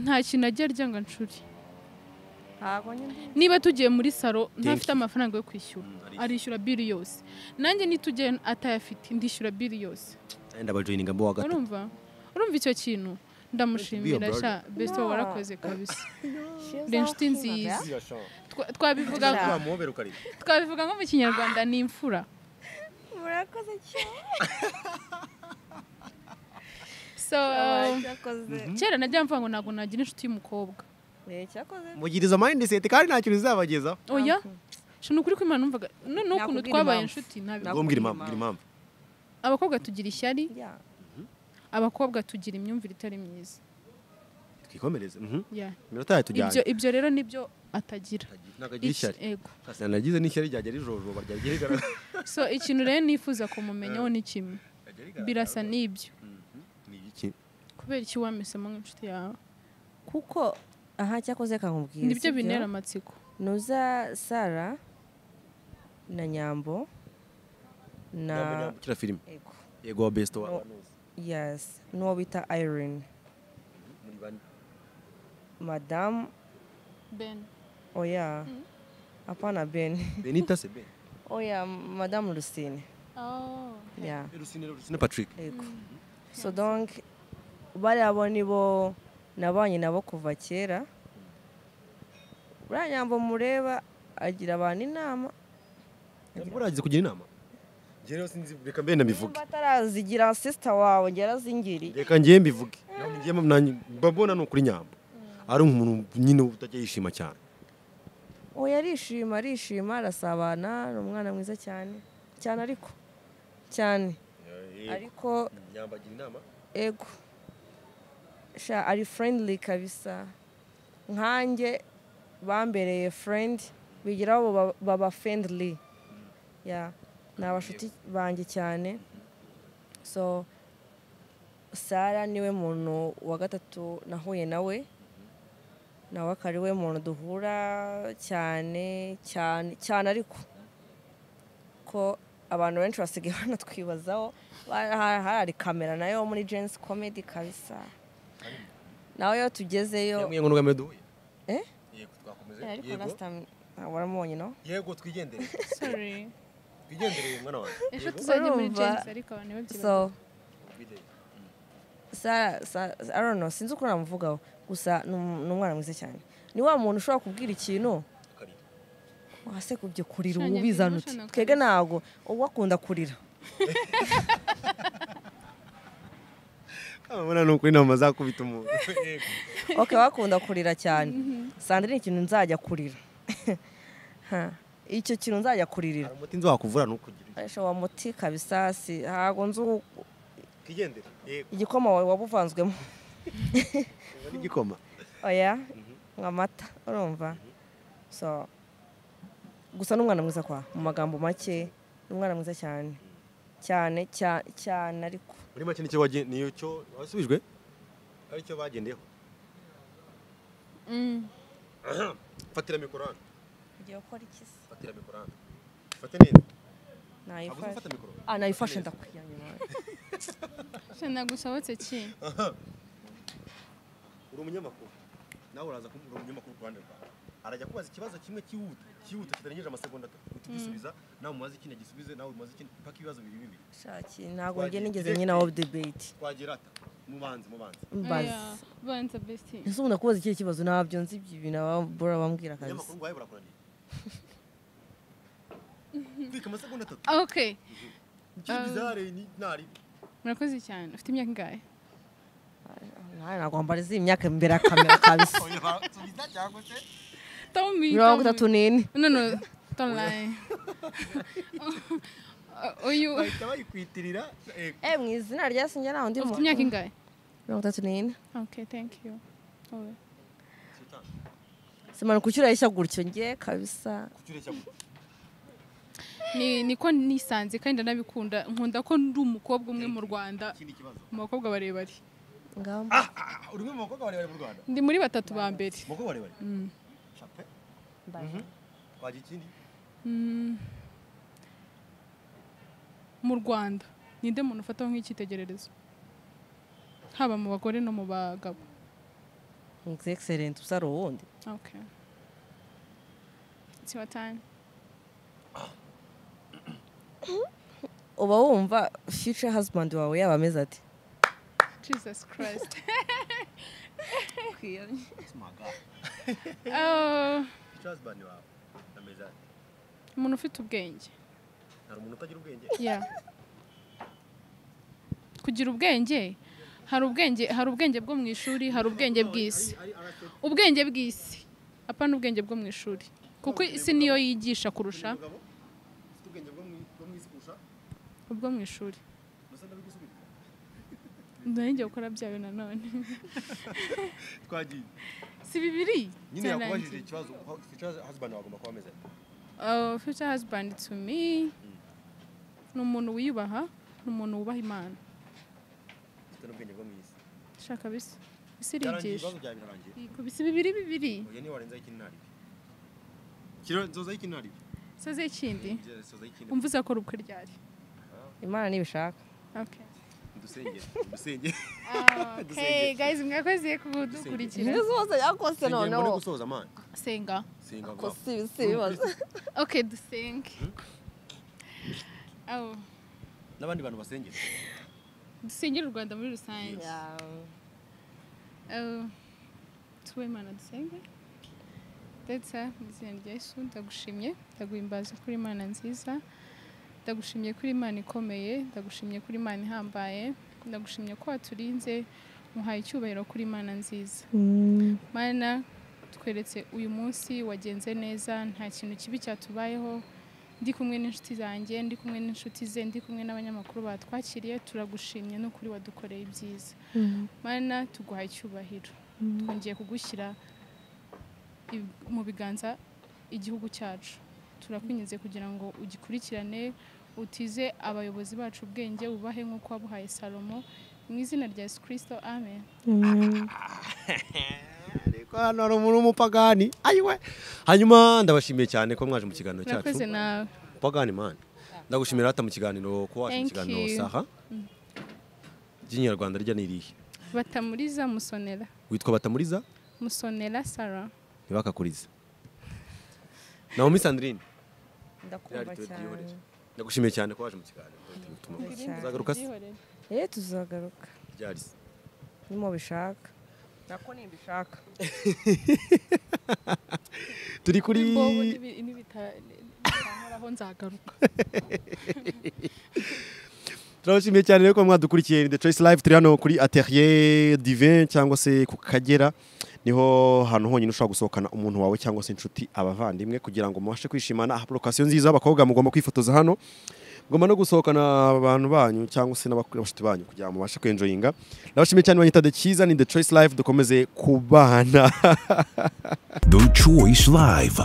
nta kintu ajya arya ngo anshuri ntabwo nyine niba tugiye muri salo ntafite you. amafaranga yo kwishyura arishyura. arishyura biri yose nanjye nitugiye atayafite ndishyura biri yose Ayenda abajoyininga mbo wa gatatu urumva urumva icyo kintu ndamushimira brother. sha besito warakoze kabisa ni inshuti nziza Twa- twabivuga twabivuga nko mu kinyarwanda ni imfura murakoze cyane so cyakoze kera najya mvuga ngo ntabwo nagira inshuti y'umukobwa Eh, cyakoze mugiriza mayindiseti kandi nta kintu bizabagezaho oya ni ukuri ko imana numvaga noneho ukuntu Nakubwira twabaye impamvu. inshuti ntabi Nakubwira mbwira impamvu mbwira impamvu abakobwa tugira ishyari yeah. abakobwa tugira imyumvire itari myiza twikomereze mhm. Yeah. iminota yawe ibyo tujyanye ibyo rero nibyo atagira ntabwo agira Iki- ishyari yego. Kasi nagize n'ishyari ryajya rijojoba ryagiye rigaragara so ikintu rero nifuza kumumenyaho ni kimwe Ryajya rigaragara. birasa n'ibyo Ni iki? kubera iki wamesemo nk'inshuti yawe kuko aha cyakoze kankubwira nibyo sibyo? bintera amatsiko nuza sara na nyambo na Kira filime Ego. yego wa besito No. wawe yes n'uwo bita irene muri bane madamu ben oya apana ben benita se ben oya madamu rusine yeah. rusine rusine patrick Ego. so donc bariya bo nibo nabanye nabo kuva kera buriya nyambo mureba agira abantu inama muragize kugira inama njye rero sinzi reka mbe nabivuge nimba atarazigira sisita wawe njye arazingiriye reka njye mbivuge njye nanjye mbabona ni ukuri nyambo ari umuntu nyine utajya yishima cyane oya arishima arishima arasabana ni umwana mwiza cyane cyane ariko cyane ariko nyambo agira inama ego sha ari friendly kabisa nkanjye bambereye friend bigira abo ba- baba friendly ya ni abashuti banjye cyane so sara niwe muntu wa gatatu nahuye nawe nawe akaba ariwe muntu duhura cyane cyane cyane ariko ko abantu benshi basigaye banatwibazaho Ba- ha- hari kamera nayo muri jensi komedi kabisa nawe iyo tugezeyo yamwe ngo nugamire duhuye Eh? yego twakomeze Eh, ariko last time ntabwo waramumonye no yego twigendere sorry twigendereye mwana wanjye ejo tuzajya muri Urumva? jensi ariko abantu ntibabyibaze so sa, sa, sa- I don't know, sinzi uko namuvugaho gusa ni um- ni umwana mwiza cyane ni wa muntu ushobora kubwira ikintu wase kubyo kurira Shanya, ubu ubizana byibushye uti nakabisa. twebwe ntabwo uwo akunda kurira urabona ni ukuri inama zakubita umuntu okay wakunda kurira cyane sandrine ikintu nzajya kurira Ha, icyo kintu nzajya kuririra hari umuti nzi wakuvura ni ukugira Aisha, wa muti kabisa si ntabwo nzi uwo- twigendere yego igikoma wawe waba uvanzwemo n'igikoma oya nk'amata urumva so gusa ni umwana mwiza kwa mu magambo make ni umwana mwiza cyane cyane cya- cyane ariko muri make nicyo wagen- niyo cyo wasubijwe aricyo bagendeyeho Mm. fatira mikoro hano ugiye gukora iki se fatira mikoro hano fate neza ntabwo nayifashe uzafata mikoro ah nayifashe ndakuryamye Shana, nagusohotse ki uri umunyamakuru nawe uraza kuba uri umunyamakuru ku ruhande rwawe arajya kubaza ikibazo kimwe cyihuta cyihuta kitarengeje amasegonda atatu uhita ugisubiza nawe umubaze ikindi agisubize nawe umubaze ikindi paka ibibazo bibiri bibiri shaki ntabwo njye nigeze nyina wa debate twagera ata mubanze mubanze Oya, mbaza banza besti ese umuntu akubaza ikihe kibazo ntabyo nzi ibyo ibintu aba- bora bambwira kabisa umunyamakuru wawe burakunaniye twika amasegonda atatu okay ikindi zare ni ntari murakoze cyane ufite imyaka ingahe ntawe nagomba arizi imyaka imbere ya kamera kabisa subiza cyangwa se Tell me, mirongo tell me. itatu n'ine no no don't lie uyu bahita bayikwitirira eh, eh mu izina rya sinjye ntaho ndi ufite muntu imyaka ingahe mirongo itatu n'ine okay thank you Oya. simanuka ukirayishya gutyo njye kabisa kucyureshya gutya ni niko nisanze kandi ndanabikunda nkunda ko ndi umukobwa umwe mu rwanda ikindi kibazo mu bakobwa barebare ngamba Ah, uri umwe mu bakobwa barebare mu Rwanda ndi muri batatu ba mbere Mu bakobwa barebare Mm. chape ndaje. wagira ikindi Mm. mu rwanda ninde muntu ufataho nk'icyitegererezo haba mu bagore no mu bagabo Ex- excellent usa ari uwundi okay it's your time uba wumva future husband wawe yaba ameze ati jesus christ It's my guy. Ah, icyazibani wawe ameze ate umuntu ufite ubwenge hari umuntu utagira ubwenge Yeah. kugira ubwenge hari ubwenge hari ubwenge bwo mu ishuri hari ubwenge bw'isi ubwenge bw'isi apa n'ubwenge bwo mu ishuri kuko isi niyo yigisha kurusha umugabo ufite ubwenge bwo mu isi kurusha ubwo mu ishuri musa ndabigusubiza ndangiye gukora byayo nanone twagiye si bibiri nyine yakubajije ikibazo icyazibani wagomba kuba ameze ate future husband to me ni umuntu wiyubaha ni umuntu wubaha imana ufite n'ubwenge bwo mu isi shaka bisa isi byarangiye irigisha ibibazo byawe birarangiye bisa bibiri bibiri oya niba warenzaho ikindi ntaribyo kiro nzozaho ikindi ntaribyo soze ikindi nzozaho ikindi umva uzakora ubukwe ryari imana ntibishaka okay dusengere dusengere Okay, guys, mwakoze kudukurikira. ibyo zose yakose dusengere mbone noneho gusoza amani Senga. senga ko vuba si si ibibazo Okay, dusenge. Aho, n'abandi bantu basengera dusengere u Rwanda muri rusange. Aho, tuwe Imana dusenge. Ndetse mu izina rya Yesu ndagushimye, ndaguhimbaza kuri Imana nziza. Ndagushimye kuri Imana ikomeye, ndagushimye kuri Imana ihambaye, ndagushimye ko waturinze, muhaye icyubahiro kuri Imana nziza. mana tweretse uyu munsi wagenze neza nta kintu kibi cyatubayeho ndi kumwe n'inshuti zanjye ndi kumwe n'inshuti ze ndi kumwe n'abanyamakuru batwakiriye turagushimye n'ukuri wadukoreye ibyiza mana tuguhaye icyubahiro twongeye kugushyira i- mu biganza igihugu cyacu turakwinginze kugira ngo ugikurikirane utize abayobozi bacu ubwenge ubahe nk'uko wabuhaye salomo mu izina rya yesu kirisito amen ariko hano hari umuntu w'umupagani ayiwe hanyuma ndabashimiye cyane ko mwaje mu kiganiro cyacu murakoze nawe upagani mani ndagushimira hata mu kiganiro ko waje mu Thank kiganiro you. saha ry'inyarwanda rya n'irihe batamuriza musonera witwa batamuriza musonera sara ntibakakurize naomi sandrine ndakumva Reality cyane duhurije. ndagushimiye cyane ko waje mu kiganiro Utuma- Cyane. uzagaruka se eh tuzagaruka ryarisi nimo bishaka nako nimbishaka turi kuri nibitaharaho nzagaruka turabashimiye cyane rero ko mwadukurikiye ni The Choice Live turi hano kuri Atelier Divin cyangwa se ku Kagera niho hantu honyine ushobora gusohokana umuntu wawe cyangwa se inshuti abavandimwe kugira ngo mubashe kwishimana apurokasiyo nziza abakobwa mugomba kwifotoza hano mugomba no gusohokana abantu banyu cyangwa se n'abashuti banyu kugira ngo mubashe kwenjoyinga ndabashimiye cyane banyita The Cyiza ni The Choice Live dukomeze kubana The Choice Live.